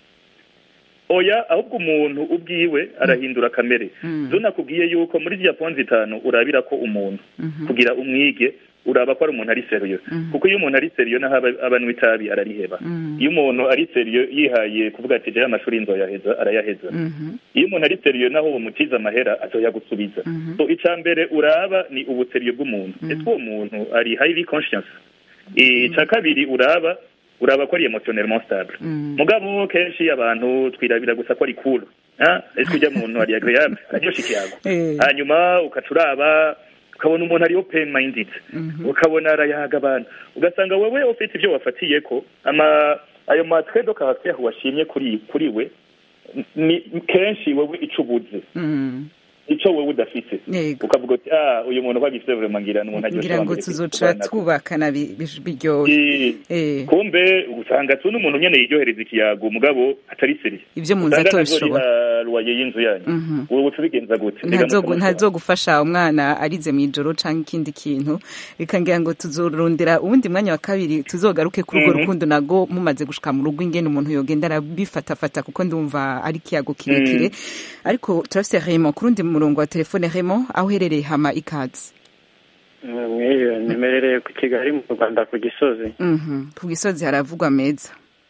oya ahubwo umuntu ubwiwe arahindura kamere Mm. zo nakubwiye yuko muri ziriya ponzi itanu urabira ko umuntu Mhm. kugira umwige uraba ko ari umuntu ari seriyo Mhm. kuko iyo umuntu ari seriyo naho aba- abanywa itabi arariheba Mm. iyo umuntu ari seriyo yihaye kuvuga ati jewe amashuri nzoyaheza arayaheza Mhm, iyo umuntu ari seriyo naho umutiza amahera azoyagusubiza Mhm. so icya mbere uraba ni ubuseriyo bw'umuntu ese uwo muntu ari highly conscious icya kabiri uraba uraba ko ari emotionnellement stable Mm. mugabo kenshi abantu twirabira gusa ko ari cool ah ese ujya muntu ari agreeable araryosha ikiyago Eh. hanyuma ukaca uraba ukabona umuntu ari open minded Mhm. ukabona arayaga abantu ugasanga wewe ufite ibyo wafatiye ko ama ayo matwe do caractère washimye kuri kuri we ni kenshi wewe ico ubuze Mm. ico wewe udafite yego ukavuga uti ah uyu muntu wabifite vraiment ngira n'umuntu agiye ngira ngo tuzoca twubakana bi- bi- biryoshye Eh, kumbe usanga tu n'umuntu nyene yiryohereza ikiyago mugabo atari seriye ibyo mu nzu usanga atobishobora nazoriha ruwaye y'inzu yanyu Mhm. ubu tubigenza gute Mbega ntazogu- mukamushobora? ntazogufasha umwana arize mu ijoro cyangwa ikindi kintu reka ngira ngo tuzorondera uwundi mwanya wa kabiri tuzogaruke kuri urwo Mhm. rukundo nago mumaze gushika mu rugo ingene umuntu yogenda arabifatafata kuko ndumva ari ikiyago kirekire ariko turafise Raymond ku rundi murongo wa telefone Raymond aho uherereye hama ikaze mwiriwe nimerereye ku kigali mu rwanda ku gisozi Mhm. ku gisozi haravugwa meza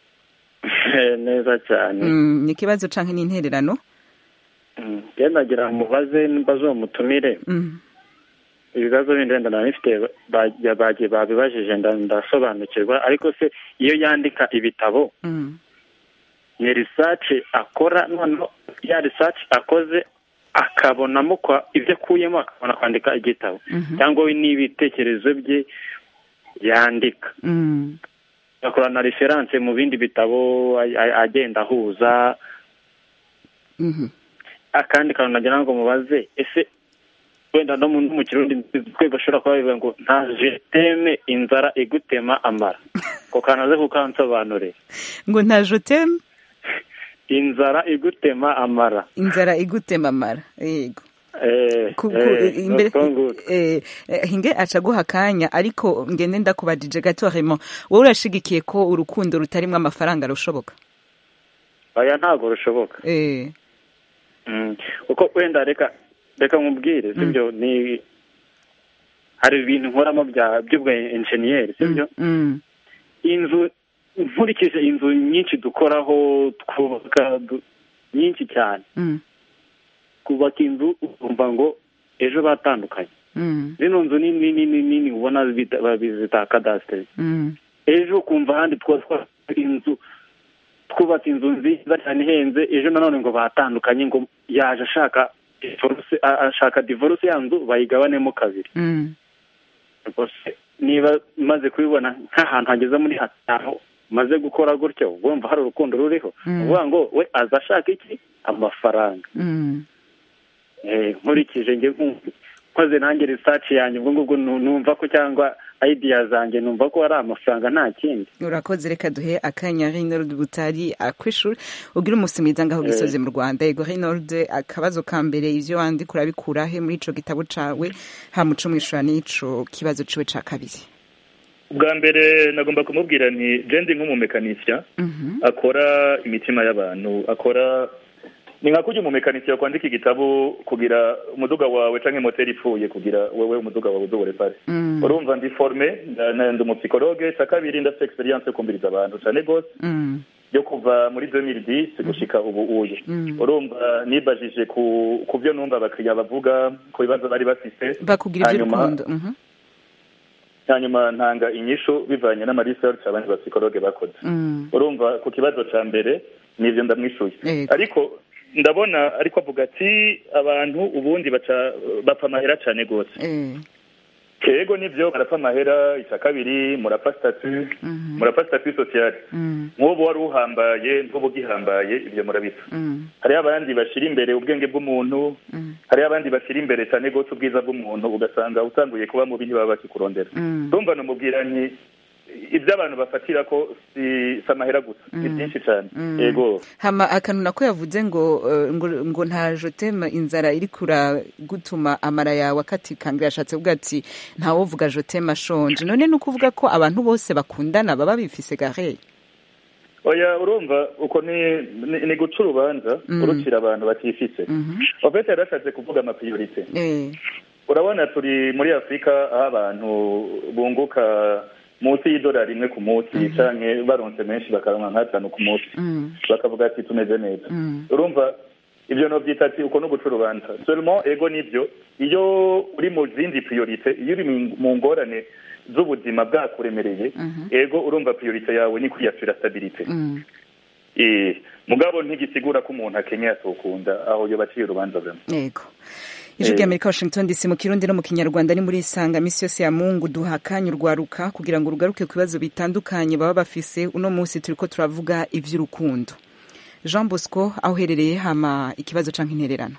neza cyane Mm, ni ikibazo canke n'intererano Mm. njye nagira ngo mubaze mbaze uwo mutumire Mm. ibibazo bindi wenda nari bifite ba- bagiye babibajije nda- ndasobanukirwa ariko se iyo yandika ibitabo Mm. ni research akora noneho ya research akoze akabonamo kwa ibyo akuyemo akabona kwandika igitabo Mhm. cyangwa we n'ibitekerezo bye yandika Mm. akora na reference mu bindi bitabo a- a- agenda ahuza Mhm. akandi kantu nagira ngo mubaze ese wenda no mu no mu kirundi twe bashobora kuba bivuga ngo nta jeteme inzara igutema amara ko kanaze kukansobanurira ngo nta joteme inzara igutema amara inzara igutema amara yego eh Ku- ku- eh imbere nuko nguko. eh, eh, hinge aca guha akanya ariko ngende ndakubajije gato Raymond wowe urashigikiye ko urukundo rutarimwo amafaranga rushoboka oya ntabwo rushoboka eh Mm. kuko wenda reka reka nkubwire sibyo ni hari ibintu nkoramo bya by'ubwa enjeniyeri sibyo mm, inzu nkurikije inzu nyinshi dukoraho twubaka du- nyinshi cyane mm, kubaka inzu ukumva ngo ejo batandukanye mm, zino nzu nini nini nini ubona zita bazita kadasiteri mm, ejo ukumva ahandi twubaka inzu twubatse inzu nziza cyane ihenze ejo nanone ngo batandukanye ngo yaje ashaka divorce a- ashaka divorce ya nzu bayigabanemo kabiri mm, rwose niba maze kubibona nk'ahantu hageze muri hatanu maze gukora gutyo ubwo wumva hari urukundo ruriho Mm. uvuga ngo we aza ashaka iki amafaranga mm. Eh, nkurikije njye nkumva nkoze nanjye research yanjye ubwo ngubwo nu- numva ko cyangwa idea zanjye numva ko ari amafaranga nta kindi urakoze reka duhe akanya Reynold Butari akwishura ugira umunsi mwiza ngaho Eh. gisozi mu Rwanda yego Reynold akabazo ka mbere ivyo wandika urabikura he muri ico gitabo cawe hamuco mwishura n'ico kibazo ciwe ca kabiri bwa mbere nagomba kumubwira nti jendi nk'umumekanisya Mhm. akora imitima y'abantu akora ni nka kurya umumekanisya kwandika igitabo kugira umuduga wawe canke moteri ipfuye kugira wewe umuduga wawe uzobore pare Mm. urumva ndi forme nda- na- ndi umupsikologe ca kabiri ndafite experience yo kumviriza abantu cane gose Mm. yo kuva muri 2010 gushika ubu uye Mm. urumva nibajije ku ku byo numva abakiriya bavuga ku bibazo bari bafise bakugira hanyuma ivy'urukundo Mhm. hanyuma ntanga inyishu bivanye n'amaresearch abandi bapsikologe bakoze Mm. urumva ku kibazo ca mbere nivyo ndamwishuye Yego. ariko ndabona ariko avuga ati abantu ubundi baca bapfa amahera cane gose Eh. kego nivyo barapfa amahera ica kabiri murapfa statut Mhm. murapfa statut sociale Mm. nk'ubu wari uhambaye n'ubu ugihambaye ivyo murabipfa Mm. hariho abandi bashira imbere ubwenge bw'umuntu Mm. hariho abandi bashira imbere cyane gose ubwiza bw'umuntu ugasanga utanguye kuba mubi ntibaba bakikurondera Mm. ndumva namubwira nti ibyo abantu bafatira ko si si amahera gusa ni Mm. byinshi cyane Mm. yego hama akantu nako yavuze ngo eh, ngo ngo nta joteme inzara iri kura gutuma amara yawe akatikangira yashatse kuvuga ati ntawovuga joteme ashonje none ni ukuvuga ko abantu bose bakundana baba bifise gare oya urumva uko ni ni, ni guca urubanza Mm. urucira abantu batifise Mhm. ofete yarashatse kuvuga amapriorite Eh. urabona turi muri afurika aho abantu bunguka munsi y'idolari rimwe ku munsi canke baronse menshi bakaronka nk'atanu ku munsi Mm. bakavuga ati tumeze neza Mm. urumva ibyo novyita ati uko no guca urubanza seulement ego nivyo iyo uri mu zindi priorite iyo uri mu- mu ngorane z'ubuzima bwakuremereye Mhm. ego urumva priorite yawe ni kwiyasura stabilite Mm. eh mugabo ntigisigura ko umuntu akenye atokunda aho yo baciye urubanza bamwe yego ijwi rya amerika washington dc mu kirundi no mu kinyarwanda ni muri isanga misi yose ya mungu duha akanya urwaruka kugira ngo rugaruke ku bibazo bitandukanye baba bafise uno munsi turiko turavuga ivy'urukundo jean bosco aho uherereye hama ikibazo canke intererano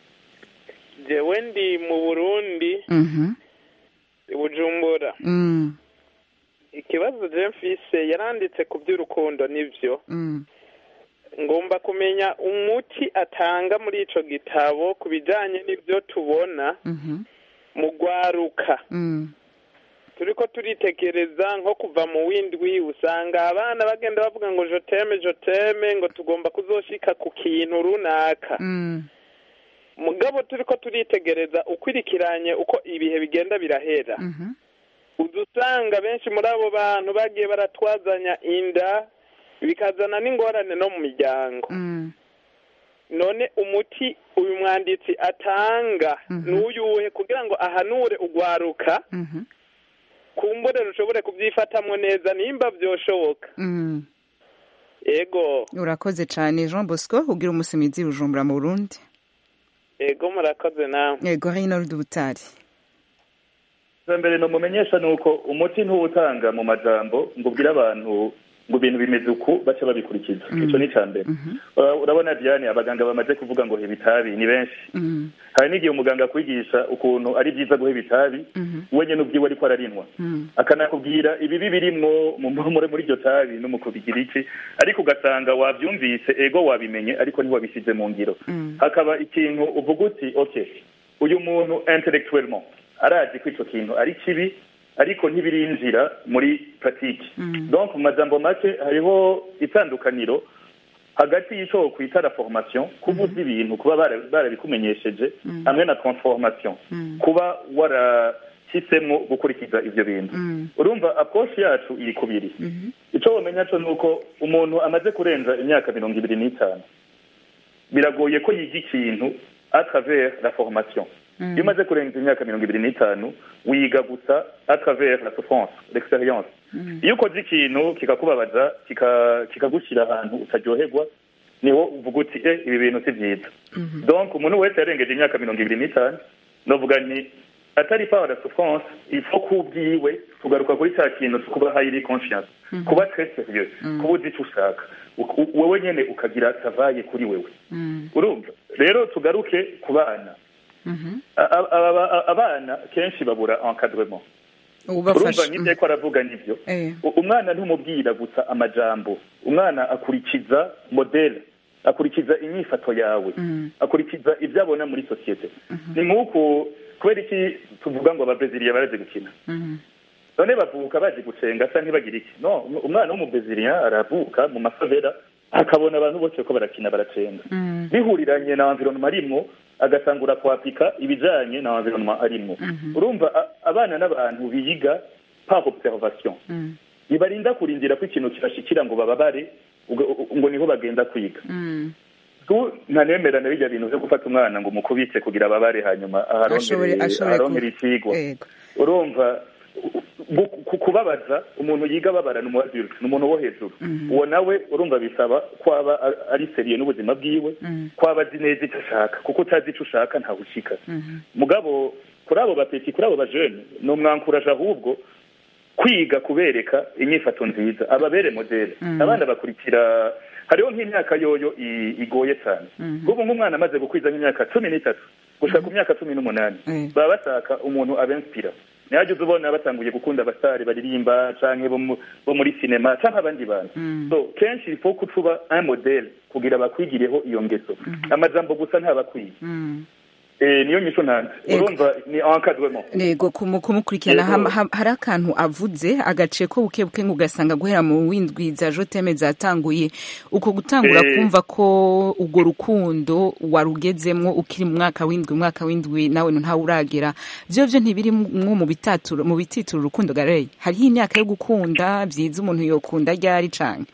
jewe ndi mu burundi Mhm. i bujumbura Mm. ikibazo je mfise yaranditse ku by'urukundo nivyo Mm. ngomba kumenya umuti atanga muri ico gitabo ku bijanye n'ivyo tubona Mhm. mu gwaruka Mm. turiko turitekereza nko kuva mu windwi usanga abana bagenda bavuga ngo joteme joteme ngo tugomba kuzoshika ku kintu runaka Mm. mugabo turiko turitegereza ukwirikiranye uko ibihe bigenda birahera Mhm. uza usanga benshi muri abo bantu bagiye baratwazanya inda bikazana n'ingorane no mu miryango Mm. none umuti uyu mwanditsi atanga Mhm. n'uyuhe kugira ngo ahanure ugwaruka Mhm. kumbure rushobore kubyifatamwo neza nimba vyoshoboka Mm. ego urakoze cane jean bosco ugira umunsi mwiza i bujumbura mu burundi ego murakoze nawe yego reynold butari mbere nomumenyesha ni uko umuti ntuwutanga mu majambo ngo ubwire abantu ngo ibintu bimeze uku baca babikurikiza icyo ni icya mbere Uh, urabona diane abaganga bamaze kuvuga ngo heba itabi ni benshi hari n'igihe umuganga akwigisha ukuntu ari byiza guheba itabi we nyine ubwiwe ariko ararinwa akanakubwira ibibi birimwo mu muri muri iryo tabi no mu kubigira iki ariko ugasanga wabyumvise ego wabimenye ariko ntiwabishyize mu ngiro hakaba ikintu uvuga uti okay uyu muntu intellectuellement arazi ko icyo kintu ari kibi ariko ntibirinjira muri pratique donc mu majambo make hariho itandukaniro hagati y'icyo kwita la formation kuba uzi ibintu kuba bara- barabikumenyesheje hamwe na transformation kuba warahisemo gukurikiza ivyo bintu urumva approche yacu iri kubiri icyo wamenya cyo ni uko umuntu amaze kurenza imyaka mirongo ibiri n'itanu biragoye ko yiga ikintu a travers la formation iyo umaze kurenza imyaka mirongo ibiri n'itanu wiga gusa a travers la souffrance l'experience iyo ukoze ikintu kikakubabaza kika- kikagushyira ahantu utaryoherwa niho uvuga uti eh ibi bintu si byiza donc umuntu wese yarengeje imyaka mirongo ibiri n'itanu novuga nti atari par la souffrance il faut ko ubwiwe tugaruka kuri cya kintu cyo kuba highly conscious kuba très sérieux kuba uzi icyo ushaka U- u- wowe nyene ukagira travaye kuri wewe urumva rero tugaruke ku bana A- a- a- a- abana kenshi babura encadrement urumva ubafasha nk'ibyo ariko aravuga nibyo Eh. U- umwana ntumubwira gusa amajambo umwana akurikiza modele akurikiza inyifato yawe akurikiza ibyo abona muri sosiyete ni nk'uku kubera iki tuvuga ngo ababreziliya barazi gukina none bavuka bazi gucenga cyangwa ntibagire iki no umwana w'umubreziliya aravuka mu mafavera akabona abantu bose ko barakina baracenga bihuriranye na environnement arimwo agatangura kwapika ibijanye na environnement arimwo urumva a- abana n'abantu biyiga par observation bibarinda kurindira ko ikintu kibashikira ngo bababare uga- u- ngo niho bagenda kwiga tu ntanemerana bijya bintu byo gufata umwana ngo umukubite kugira ababare hanyuma Ashobore- aharonkere ashobore aharonkere ku- ikigwa Yego. urumva bu- ku- kubabaza umuntu yiga ababara ni umu adulte ni umuntu wo hejuru uwo nawe urumva bisaba ko aba a- ari seriye n'ubuzima bwiwe ko aba azi neza icyo ashaka kuko utazi icyo ushaka ntawe ushika mugabo kuri abo bapeti kuri abo bajene ni umwankuraje ahubwo kwiga kubereka inyifato nziza ababere modele abana bakurikira hariho nk'imyaka yoyo i- igoye cyane nk'ubu nk'umwana amaze gukwiza nk'imyaka cumi n'itatu gushika ku myaka cumi n'umunani baba bashaka umuntu abenspira ntihajya uza ubona batanguye gukunda abasitari baririmba canke bo mu- bo muri sinema canke abandi bantu so kenshi ifo ko ucuba un modele kugira bakwigireho iyo ngeso amajambo gusa ntabakwiye Eh, niyo nyisho ntanze Ego. urumva ni encadrement nego kumu- kumukurikirana Yego. ham- ham- hari akantu avuze agace ko buke buke ngo ugasanga guhera mu windwi za joteme zatanguye uko gutangura Eh. kumva ko urwo rukundo warugezemwo ukiri mu mwaka w'indwi umwaka w'indwi nawe ntawe uragera vyo vyo ntibiri mwo mu bitaturo mu bitituro urukundo garey hariho imyaka yo gukunda vyiza umuntu yokunda ryari canke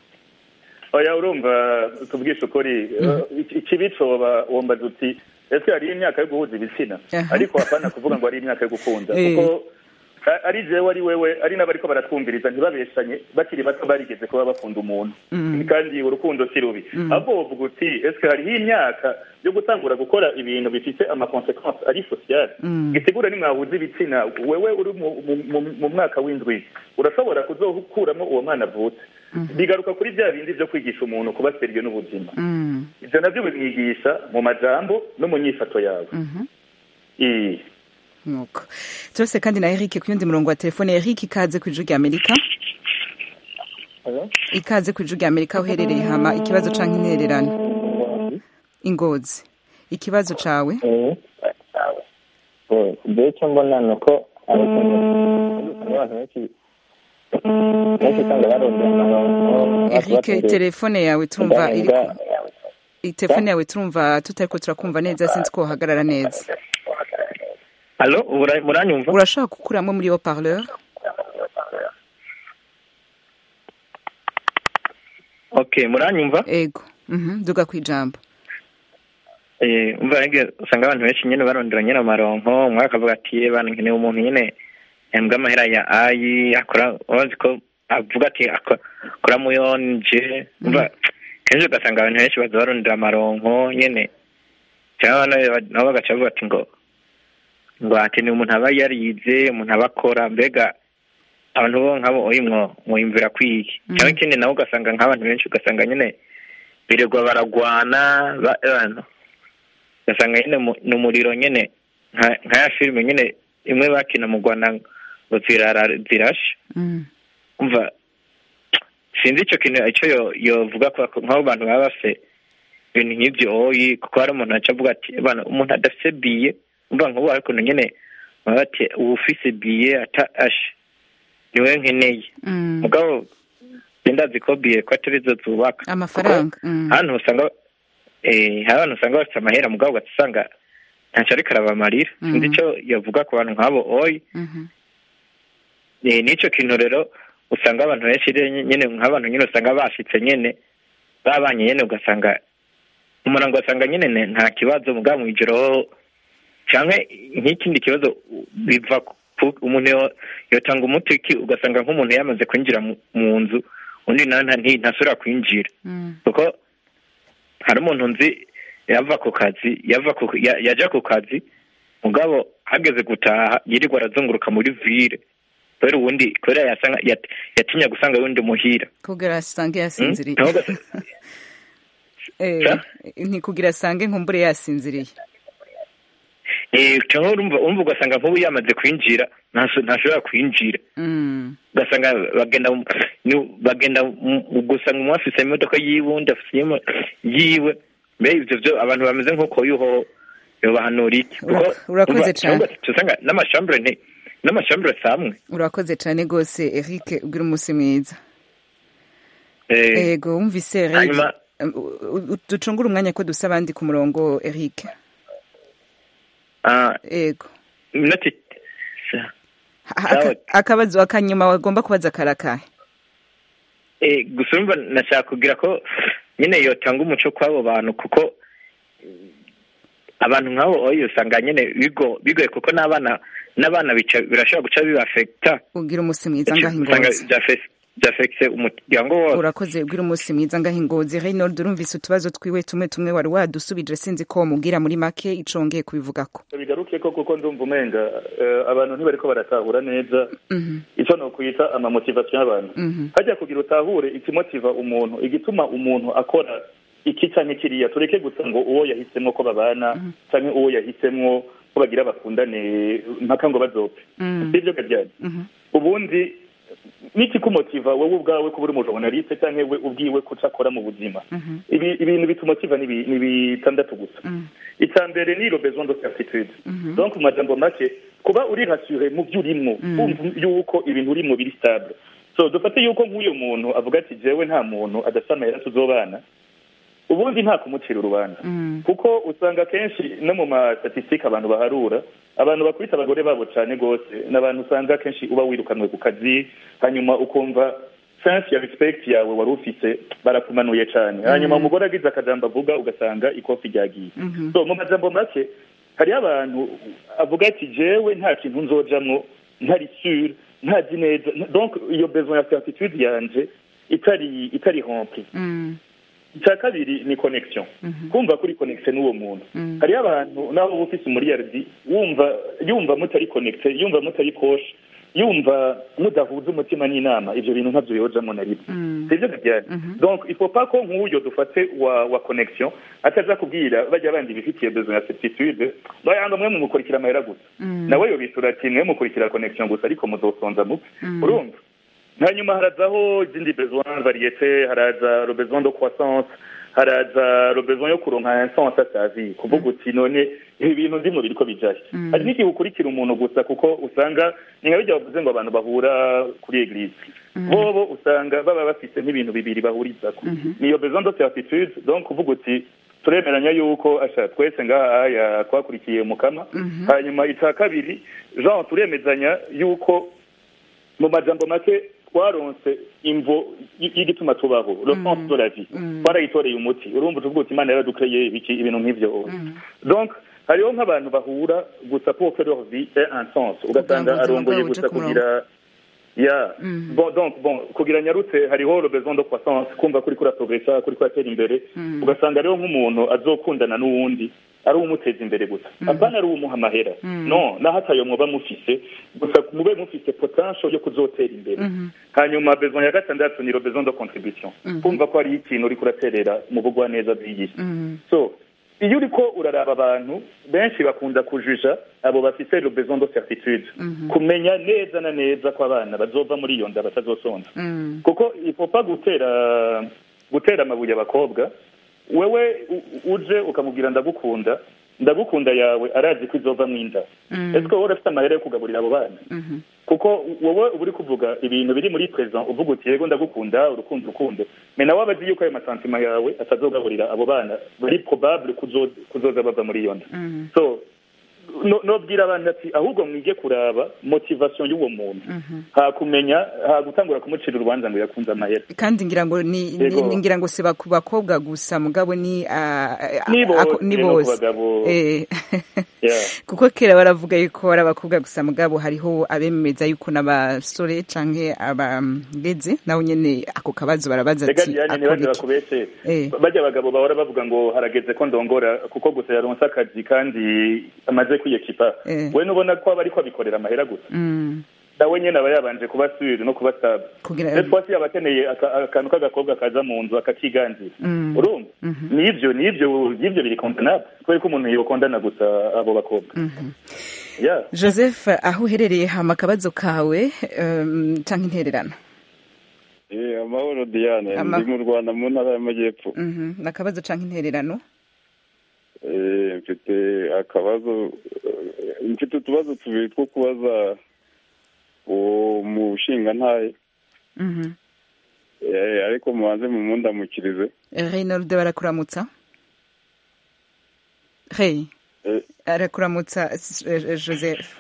oya urumva tubwishe ukuri iki- ikibi coba wombaza uti ese hariho imyaka yo guhuza ibitsina Aha. ariko hapana kuvuga ngo hari imyaka yo gukunda Eh. kuko a- ari jewe ari wewe ari n'abariko baratwumviriza ntibabeshanye bakiri bato barigeze kuba bakunda umuntu Mm. kandi urukundo si rubi Mm. ahubwo wovuga uti ese hariho imyaka yo gutangura gukora ibintu bifite amakonsekansi ari sosiyale Mm. gisigura nimwahuza ibitsina wewe uri mu- mu- mu- mu mwaka w'indwi urashobora kuzokuramo uwo mwana avutse bigaruka kuri bya bindi byo kwigisha umuntu kuba seriye n'ubuzima Mm. ibyo nabyo bimwigisha mu majambo no mu nyifato yawe Mhm. Ii. nuko turose kandi na Eric ku yundi murongo wa telefone Eric ikaze ku ijwi rya Amerika ikaze ku ijwi rya Amerika aho uherereye hama ikibazo canke intererano ingozi ikibazo cawe mbere icyo mbona ni uko abantu benshi benshi usanga barondera amaronko Eric telefone yawe turumva iri telefone yawe turumva tutariko turakumva neza sinzi ko uhagarara neza alo ubura- muranyumva urashaka gukuramwo muri yo parleur okay muranyumva ego mhm duga kwijambo Eh, umva rege usanga abantu benshi nyine barondera nyine amaronko umwe akavuga ati bana nkeneye umuntu nyine yambwa amahera ya ayi akora ubazi ko avuga ati ako- akora mu yonje umva kenshi ugasanga abantu benshi baza barondera amaronko nyine cyangwa nabo nabo bagaca bavuga ati ngo ngo hakeneye umuntu aba yarize umuntu aba akora mbega abantu bo nk'abo oyi mwo mwiyumvira kwiki cyangwa ikindi nabo ugasanga nk'abantu benshi ugasanga nyine birirwa baragwana ba- abantu ugasanga nyine mu- ni umuriro nyine nka nka ya filime nyine imwe bakina mu rwanda ngo zirara zirashe Mm. umva sinzi icyo kintu icyo yo- yovuga ko ko nk'abo bantu baba bafite ibintu nk'ibyo oyi kuko hari umuntu aca avuga ati bana umuntu adafite biye umva nk'ubu ariko nyine baba bati uba ufise biye ata ashe niwe nkeneye Mm. mugabo ndazi ko biye ko atari zo zubaka amafaranga Mm. hano usanga eh hari abantu usanga bafite amahera mugabo ugasanga ntacyo ariko arabamarira sinzi Mhm. icyo yavuga ku bantu nk'abo oyi Mhm. Eh, n'icyo kintu rero usanga abantu benshi rero nyine nk'abantu nyine usanga bashitse nyine babanye nyine ugasanga umuntu ugasanga nyine ne- nta kibazo mugabo mu ijoro cyangwa nk'ikindi kibazo biva ku umuntu yo- yotanga umuti ki- ugasanga nk'umuntu yamaze kwinjira mu- mu nzu undi nawe nta- nti- ntasubira kwinjira Mm. kuko hari umuntu nzi yava ku kazi yava ku ya- yaja ku kazi mugabo hageze gutaha yirirwa arazunguruka muri vire kubera ubundi kubera yasanga yat- yatinya gusanga wundi muhira kugira asange Mm? yasinziriye Naho ugasa- Eh, ntikugira asange nkumbure yasinziriye eh cyangwa urumva urumva ugasanga nk'ubu yamaze kwinjira ntaso- ntashobora kwinjira Mm. ugasanga bagenda mu- ni- bagenda mu- ugasanga umwe afise imodoka yiwe undi afise imo- yiwe mbere ivyo vyo abantu bameze nk'uko yuho yobahanura iki kuko Ura- urakoze urumva- cane. cyangwa usanga n'amashambure nti n'amashambure samwe urakoze cyane rwose eric ugira umunsi mwiza eh ego wumvise eric hanyuma U- u- ducungure umwanya ko dusa abandi ku murongo eric ah ego minota Ha- aka- akabazo akanyuma wagomba kubaza karakahe eh gusa urumva nashaka kugira ko nyine yotanga umuco kw'abo bantu kuko mm, abantu nk'abo oyo usanga nyine bigo bigoye kuko n'abana n'abana bica birashobora guca bibafekita ugira umunsi mwiza ngaho usanga ingozi byafe- byafekise umuryango wose urakoze ugira umunsi mwiza ngaho ingozi reynold urumvise utubazo twiwe tumwe tumwe wari wadusubije sinzi ko wamubwira muri make ico wongeye kubivugako bigaruke ko kuko ndumva umenga eh, abantu ntibariko baratahura neza Mhm, icyo ni ukwita amamotivasiyo y'abantu mhm, hajya kugira utahure ikimotiva umuntu igituma umuntu akora iki canke kiriya tureke gusa ngo uwo yahisemo ko babana canke uwo yahisemo ko bagira bakundane mpaka ngo bazopfe mhm, sivyo karyari mhm, ubundi n'ikikumotiva wowe ubwawe kuba uri umujournaliste canke we ubwiwe kuca akora mu buzima mhm, ibi ibintu bitumotiva ni bi- ni bitandatu gusa mhm, icya mbere ni le besoin de certitude mhm. donc mu majambo make kuba uri rassuré mu byo urimo Mm. wumva yuko ibintu urimo biri stable so dufate yuko nk'uyu muntu avuga ati jewe nta muntu adafite amahera tuzobana ubundi nta kumucira urubanza Mm. kuko usanga kenshi no mu mastatisitike abantu baharura abantu bakubita abagore babo cyane rwose ni abantu usanga kenshi uba wirukanwe ku kazi hanyuma ukumva sense ya respect yawe wari ufise barakumanuye cyane hanyuma umugore agize akajambo avuga ugasanga ikofi ryagiye Mhm. so mu majambo make hariho abantu avuga ati jewe nta kintu nzojamwo ntari sure ntazi neza donc iyo besoin ya certitude yanje itari itari rempli Mm, icya kabiri ni connection mhm, kumva kuri connection n'uwo muntu Mm. hariho abantu naho uba ufise umuriyaridi wumva yumva mutari connecte yumva mutari koshe yumva mudahuza umutima n'inama ivyo bintu ntavyo yojamwo na rimwe mm, sivyo kabyari Mhm. donc il faut pas ko nk'uyo dufate wa wa connection ataza kubwira bajya bandi bifitiye besoin ya certitude bayanga mwe mumukurikira amahera gusa mm, nawe yobisura ati mwe mukurikira connection gusa ariko muzosonza mupfe Mm. urumva hanyuma harazaho izindi besoin variete haraza le besoin de croissance haraza le besoin yo kuronka un sens à sa vie kuvuga uti none ibi bintu ndimo biriko bijahe Mm. hari n'igihe ukurikira umuntu gusa kuko usanga ni nka bijya bavuze ngo abantu bahura kuri eglise Mm. bobo usanga baba bafise nk'ibintu bibiri bahurizako Mhm. niyo besoin de certitude donc kuvuga uti turemeranya yuko asha twese ngaha aya twakurikiye mukama Mhm. hanyuma icya kabiri jean turemezanya yuko mu majambo make twaronse imvo y- y'igituma tubaho le Mm. sens de la vie Mm. twarayitoreye umuti urumva tuvuga uti imana yaradukreye ibiki ibintu nk'ivyo Mm. donc hariho nk'abantu bahura gusa pour que leur vie ait un sens ugasanga ubuzima arongoye bwabo buje gusa ku murongo. kugira ya Mm. bon donc bon kugira nyarutse hariho le besoin de croissance kumva kuri kuri progressa kuri kuratera imbere Mm. ugasanga rero nk'umuntu azokundana n'uwundi ari uwumuteza imbere gusa apana ari uwumuha amahera no naho atayo mwoba mufise gusa mube mufise potential yo kuzotera imbere hanyuma besoin ya gatandatu ni le besoin de contribution kumva ko hariho ikintu uriko uraterera mu bugwaneza bw'iyi so iyo uriko uraraba abantu benshi bakunda kujuja abo bafise le besoin de certitude kumenya neza na neza ko abana bazova muri iyo nda batazosonza kuko ifopa gutera gutera amabuye abakobwa wewe u- uje ukamubwira ndagukunda ndagukunda yawe arazi ko izova mu inda ese wowe urafite amahera yo kugaburira abo bana kuko wowe uba uri kuvuga ibintu biri muri present uvuga uti yego ndagukunda urukundo urukundo me nawe aba azi yuko ayo masantima yawe atazogaburira abo bana bari probable kuzo- kuzoza bava muri iyo nda so no- nobwira abantu ati ahubwo mwige kuraba motivation y'uwo muntu hakumenya hagutangura kumucira urubanza ngo yakunze amahera kandi ngira ngo ni ni- Yego. ni- ngira ngo si ku bakobwa gusa mugabo ni ah, ah, Ni bose, ako- ni no ku bose bagabo. Eh. Yeah. kuko kera baravuga yuko ari abakobwa gusa mugabo hariho abemeza yuko n'abasore canke abageze nabo nyene ako kabazo barabaza rega ati diane akora ntibaze iki? bakubeshe Eh. bajya abagabo bahora bavuga ngo harageze ko ndongora kuko gusa yaronse akazi kandi amaze kwiyekipa Eh. we nubona ko aba ariko abikorera amahera gusa Mm. nawe nyene aba yabanje kuba sure no kuba stable Kugira- ese twasi yaba akeneye aka- akantu k'agakobwa kaza mu nzu akakiganzira Mm. urumva nivyo nivyo nivyo biri condamnable kubera ko umuntu yokondana gusa abo bakobwa yeah joseph aho uherereye hama akabazo kawe um, canke intererano Eh, amahoro Diane Ama- ndi mu Rwanda mu ntara y'Amajyepfo Mhm. n'akabazo canke intererano Eh, mfite akabazo eh, mfite utubazo tubiri two kubaza uwo mushingantahe Mhm. Eh, ariko mubanze mumundamukirize reynold barakuramutsa hey Eh, arakuramutsa s- eh, joseph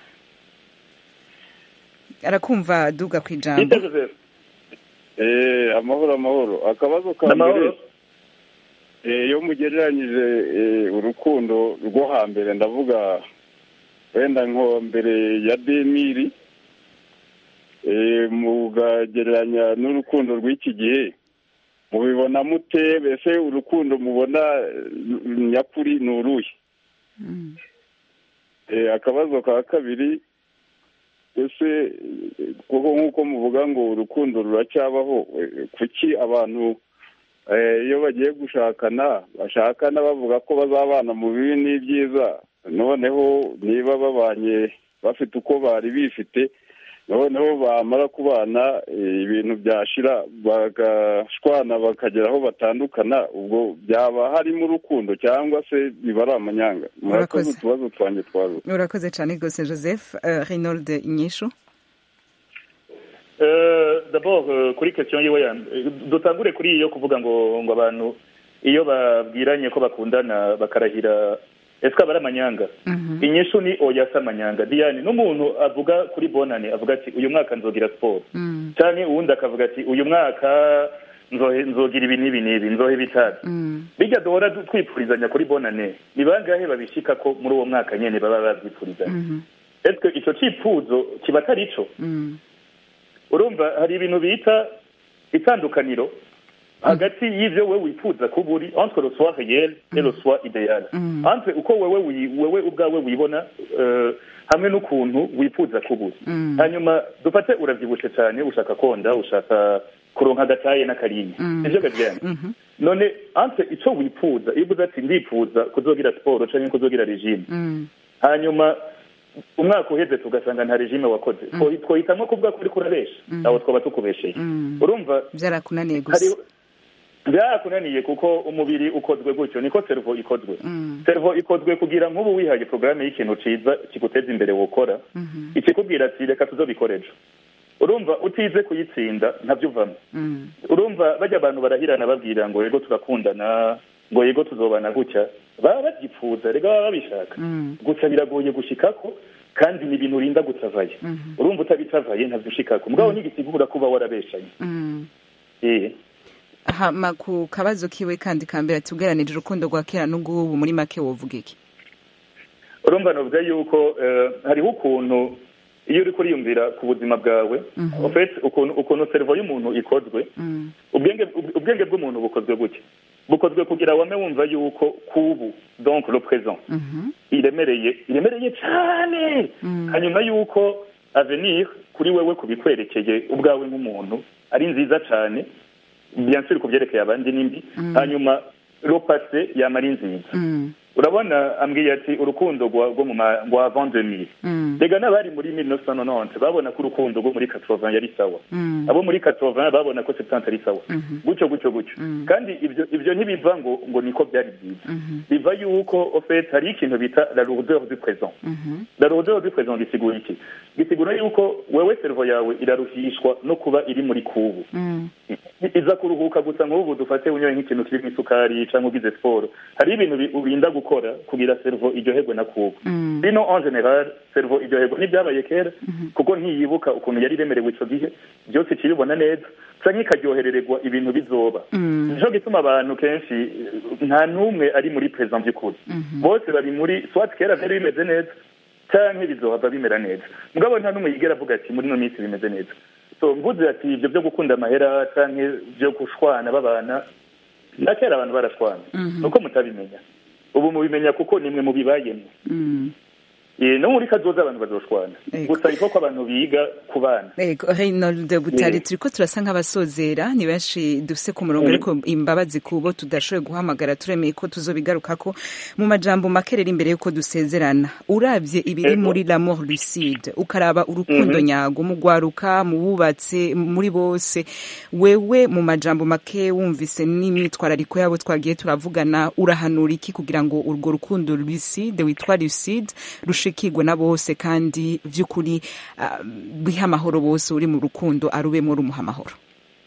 arakumva duga ku ijambo eh, amahoro amahoro akabazo ka Amahoro. mbere eh, iyo mugereranyije eh, urukundo rwo hambere ndavuga wenda nko mbere ya demiri eh, mugagereranya n'urukundo rw'iki gihe mubibona mute mbese urukundo mubona eh, nyakuri ni uruhe Eh, akabazo ka kabiri ese eh, kuko nk'uko muvuga ngo urukundo ruracyabaho eh, kuki abantu eh, iyo bagiye gushakana bashakana bavuga ko bazabana mu bibi n'ibyiza noneho niba babanye bafite uko bari bifite noneho bamara kubana eh, ibintu byashira bagashwana bakagera aho batandukana ubwo byaba harimo urukundo cyangwa se biba ari amanyanga murakoze Urakoze. utubazo twanjye twaruze urakoze cyane rwose joseph uh, reynold inyishu Euh, d'abord euh, kuri question yiwe ya eh, dutangure kuri iyo kuvuga ngo ngo abantu iyo babwiranye ko bakundana bakarahira ese aba ari amanyanga inyishu ni oya si amanyanga diane n'umuntu avuga kuri bonane avuga ati uyu mwaka nzogira siporo cyane uwundi akavuga ati uyu mwaka nzohe nzogira ibi n'ibi n'ibi nzohe bitabi bijya duhora du- twifurizanya kuri bonane ni bangahe babishika ko muri uwo mwaka nyene baba babyifurizanya ese icyo cyifuzo kiba atari ico urumva hari ibintu bita itandukaniro hagati y'ivyo wewe wifuza kuba uri entre le soi réel et le soi idéal entre uko wewe wi- wewe ubwawe wibona eh, hamwe n'ukuntu wifuza kuba uri hanyuma dufate uravyibushe cyane ushaka konda ushaka kuronka agataye n'akarinyi ivyo garyana none entre ico wifuza iyo uvuze ati ndifuza kuzogira siporo canke kuzogira regime hanyuma umwaka uheze tugasanga nta regime wakoze Two- twohitamwo kuvuga ko uriko urabesha aho twaba tukubesheye urumva byarakunaniye gusa hari byakunaniye kuko umubiri ukozwe gutyo niko servo ikozwe servo ikozwe kugira nk'ubu wihaye porogaramu y'ikintu ciza kiguteza imbere wokora ikikubwira ati reka tuzobikora ejo urumva utize kuyitsinda ntabyo uvamo urumva bajya abantu barahirana babwira ngo yego turakundana ngo yego tuzobana gutya baba babyipfuza rega baba babishaka gusa biragoye gushikako kandi ni ibintu urinda gutavaye urumva utabitavaye ntabyo ushikako mugabo ntigisigura kuba warabeshanye eh hama ku kabazo kiwe kandi kambere ati ugeranije urukundo rwa kera n'ubw'ubu muri make wovuga iki urumva novuga yuko eh, hariho ukuntu iyo uri kuriyumvira ku buzima bwawe en fait ukuntu ukuntu servo y'umuntu ikozwe ubwenge ubwenge bw'umuntu bukozwe gutya bukozwe kugira wame wumva yuko kubu donc le présent iremereye iremereye cyane hanyuma yuko avenir kuri wewe kubikwerekeye ubwawe nk'umuntu ari nziza cyane bien sûr ku byerekeye abandi n'imbi hanyuma le passé yama ari nziza urabona ambwiye ati urukundo rwa rwo mu ma- rwa avant 2000 rega n'abari muri 1990 babona ko urukundo rwo muri 80 yari sawa abo muri 80 babona ko 70 ari sawa gutyo gutyo gutyo kandi ibyo ibyo ntibiva ngo ngo niko byari byiza biva yuko au fait hari ikintu bita la lourdeur du présent la lourdeur du présent gisigura iki gisigura yuko wewe servo yawe iraruhishwa no kuba iri muri kubu iza kuruhuka gusa nk'ubu dufate unyoye nk'ikintu kirimo isukari cyangwa ugize siporo hari ibintu bi- urinda gukora kugira servo iryoherwe na kubu bino en general servo iryoherwa n'ibyabaye kera kuko ntiyibuka ukuntu yari iremerewe icyo gihe byose kiribona neza canke ikaryoherererwa ibintu bizoba nico gituma abantu kenshi eh, nta n'umwe ari muri present by'ukuri bose bari muri swat kera byari bimeze neza canke bizohava bimera neza mugabo nta n'umwe yigera avuga ati muri ino minsi bimeze neza so mvuze ati ibyo byo gukunda amahera canke byo gushwana babana na kera abantu barashwana nuko mutabimenya ubu mubimenya kuko nimwe mubibayemo Eh, no muri kazoza abantu bazoshwana gusa iko ko abantu biga ku bana Ego, Reynold Butari Yeah. turiko turasa nk'abasozera ni benshi dufise ku murongo Mhm. ariko imbabazi kubo tudashoboye guhamagara turemeye ko tuzobigarukako mu majambo make rero imbere yuko dusezerana uravye ibiri Ego. muri l'amour lucide ukaraba urukundo Mhm. nyago mu gwaruka mu bubatse muri bose wewe mu majambo make wumvise n'imyitwarariko yabo twagiye turavugana urahanura iki kugira ngo urwo rukundo lucide witwa lucide rushikirwe na bose kandi vy'ukuri ah, biha amahoro bose uri mu rukundo arubemo rumuha amahoro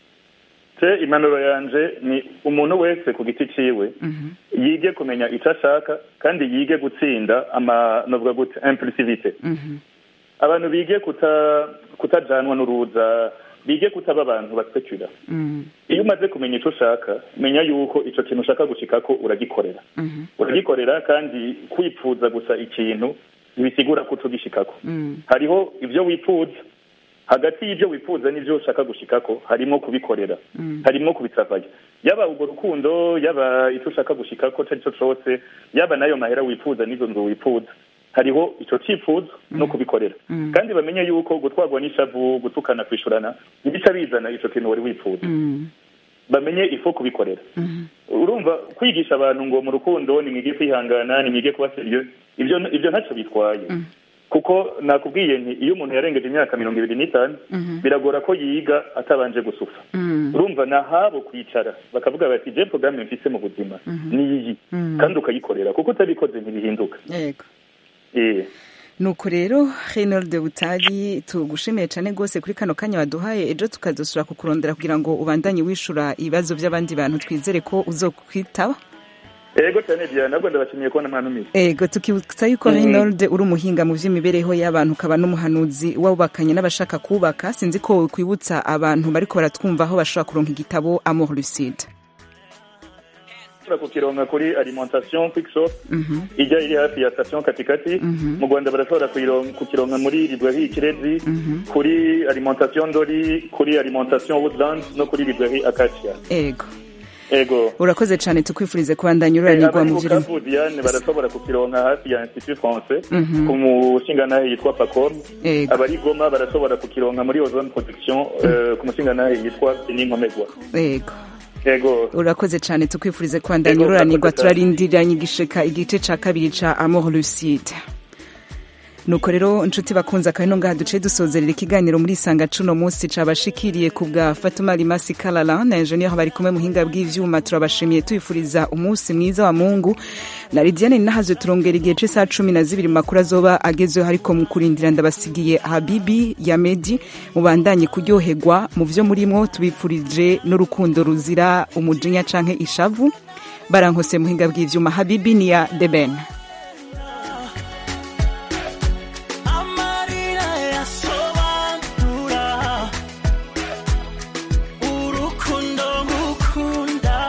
ce impanuro yanje ni umuntu wese ku giti ciwe yige kumenya icyo ashaka kandi yige gutsinda ama novuga gute impulsivite abantu bige kuta kutajanwa n'uruza bige kutaba abantu baspekura iyo umaze kumenya icyo ushaka menya yuko icyo kintu ushaka gushikako uragikorera uragikorera kandi kwipfuza gusa ikintu ntibisigura ko utugishikako hariho ibyo wifuza hagati y'ibyo wifuza n'ibyo ushaka gushikako harimo kubikorera harimo kubisavaya yaba urwo rukundo yaba icyo ushaka gushikako icyo ari cyo cyose yaba n'ayo mahera wifuza n'izo nzu wifuza hariho icyo cyifuzo no kubikorera kandi bamenye yuko gutwarwa n'ishavu gutukana kwishurana ntibica bizana icyo kintu wari wifuza bamenye ifo kubikorera urumva kwigisha abantu ngo mu rukundo ni mwige kwihangana ni mwige kuba seriyo ibyo ibyo ntacyo bitwaye kuko nakubwiye nti iyo umuntu yarengeje imyaka mirongo ibiri n'itanu biragora ko yiga atabanje gusufa urumva ni ahabo kwicara bakavuga bati je porogaramu mfise mu buzima ni iyi kandi ukayikorera kuko utabikoze ntibihinduka yego Eh. nuko rero Reynold Butari tugushimiye cyane rwose kuri kano kanya waduhaye ejo tukazosura kukurondera kugira ngo ubandanye wishura ibibazo by'abandi bantu twizere ko uzokwitaba ego cyane diana nabwo ndabashimiye kubona mwantumiye ego tukibutsa yuko Mhm. Reynold uri umuhinga mu by'imibereho y'abantu ukaba n'umuhanuzi wabubakanye n'abashaka kubaka sinzi ko kwibutsa abantu bariko baratwumva aho bashobora kuronka igitabo Amour Lucide ushobora kukironka kuri alimentation quick shop ijya iri hafi ya station katikati mu rwanda barashobora kuyiron- kukironka muri librairie kirezi kuri alimentation ndori kuri alimentation woodland no kuri librairie acacia ego ego urakoze cyane tukwifurize kubandanya ururanirwa abari mu mu by'urimo kavu diane barashobora kukironka hafi ya institut français Mhm. ku mushingantahe yitwa pacom Ego. abari goma barashobora kukironka muri ozone protection eh, ku mushingantahe yitwa beninkomegwa ego ego urakoze cyane tukwifurize kubandanya Ego, ururanirwa urakoze cyane. turarindiranye igishika igice ca kabiri ca Amour Lucide nuko rero inshuti bakunze akaba ino ngaha duce dusozerera ikiganiro muri isanga cuno munsi cabashikiriye ku bwa Fatuma Limasi Kalala na engineer bari kumwe muhinga bw'ivyuma turabashimiye tuyifuriza umunsi mwiza wa Mungu na Lidiane nahazwe turongera igihe c'isaha cumi na zibiri mu makuru azoba agezweho ariko mu kurindira ndabasigiye Habibi ya Medi mubandanye kuryoherwa mu vyo murimwo tubifurije n'urukundo ruzira umujinya canke ishavu barankose muhinga bw'ivyuma Habibi ni ya Deben amarira yasobanura urukundo ngukunda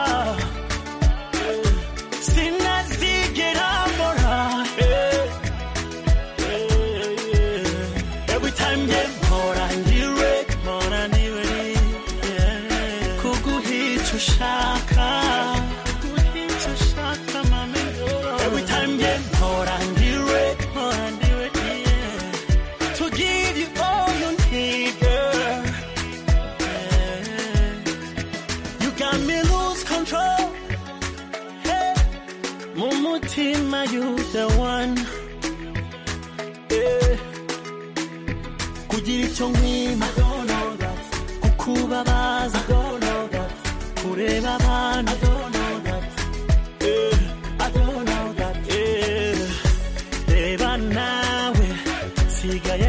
sinazigera mbora every time nge mpora ndiwe mpora ndiwe kuguhica ushaka are you the one Eh, kugira icyo nkwima kukubabaza kureba abantu Eh, Eh, reba nawe sigaye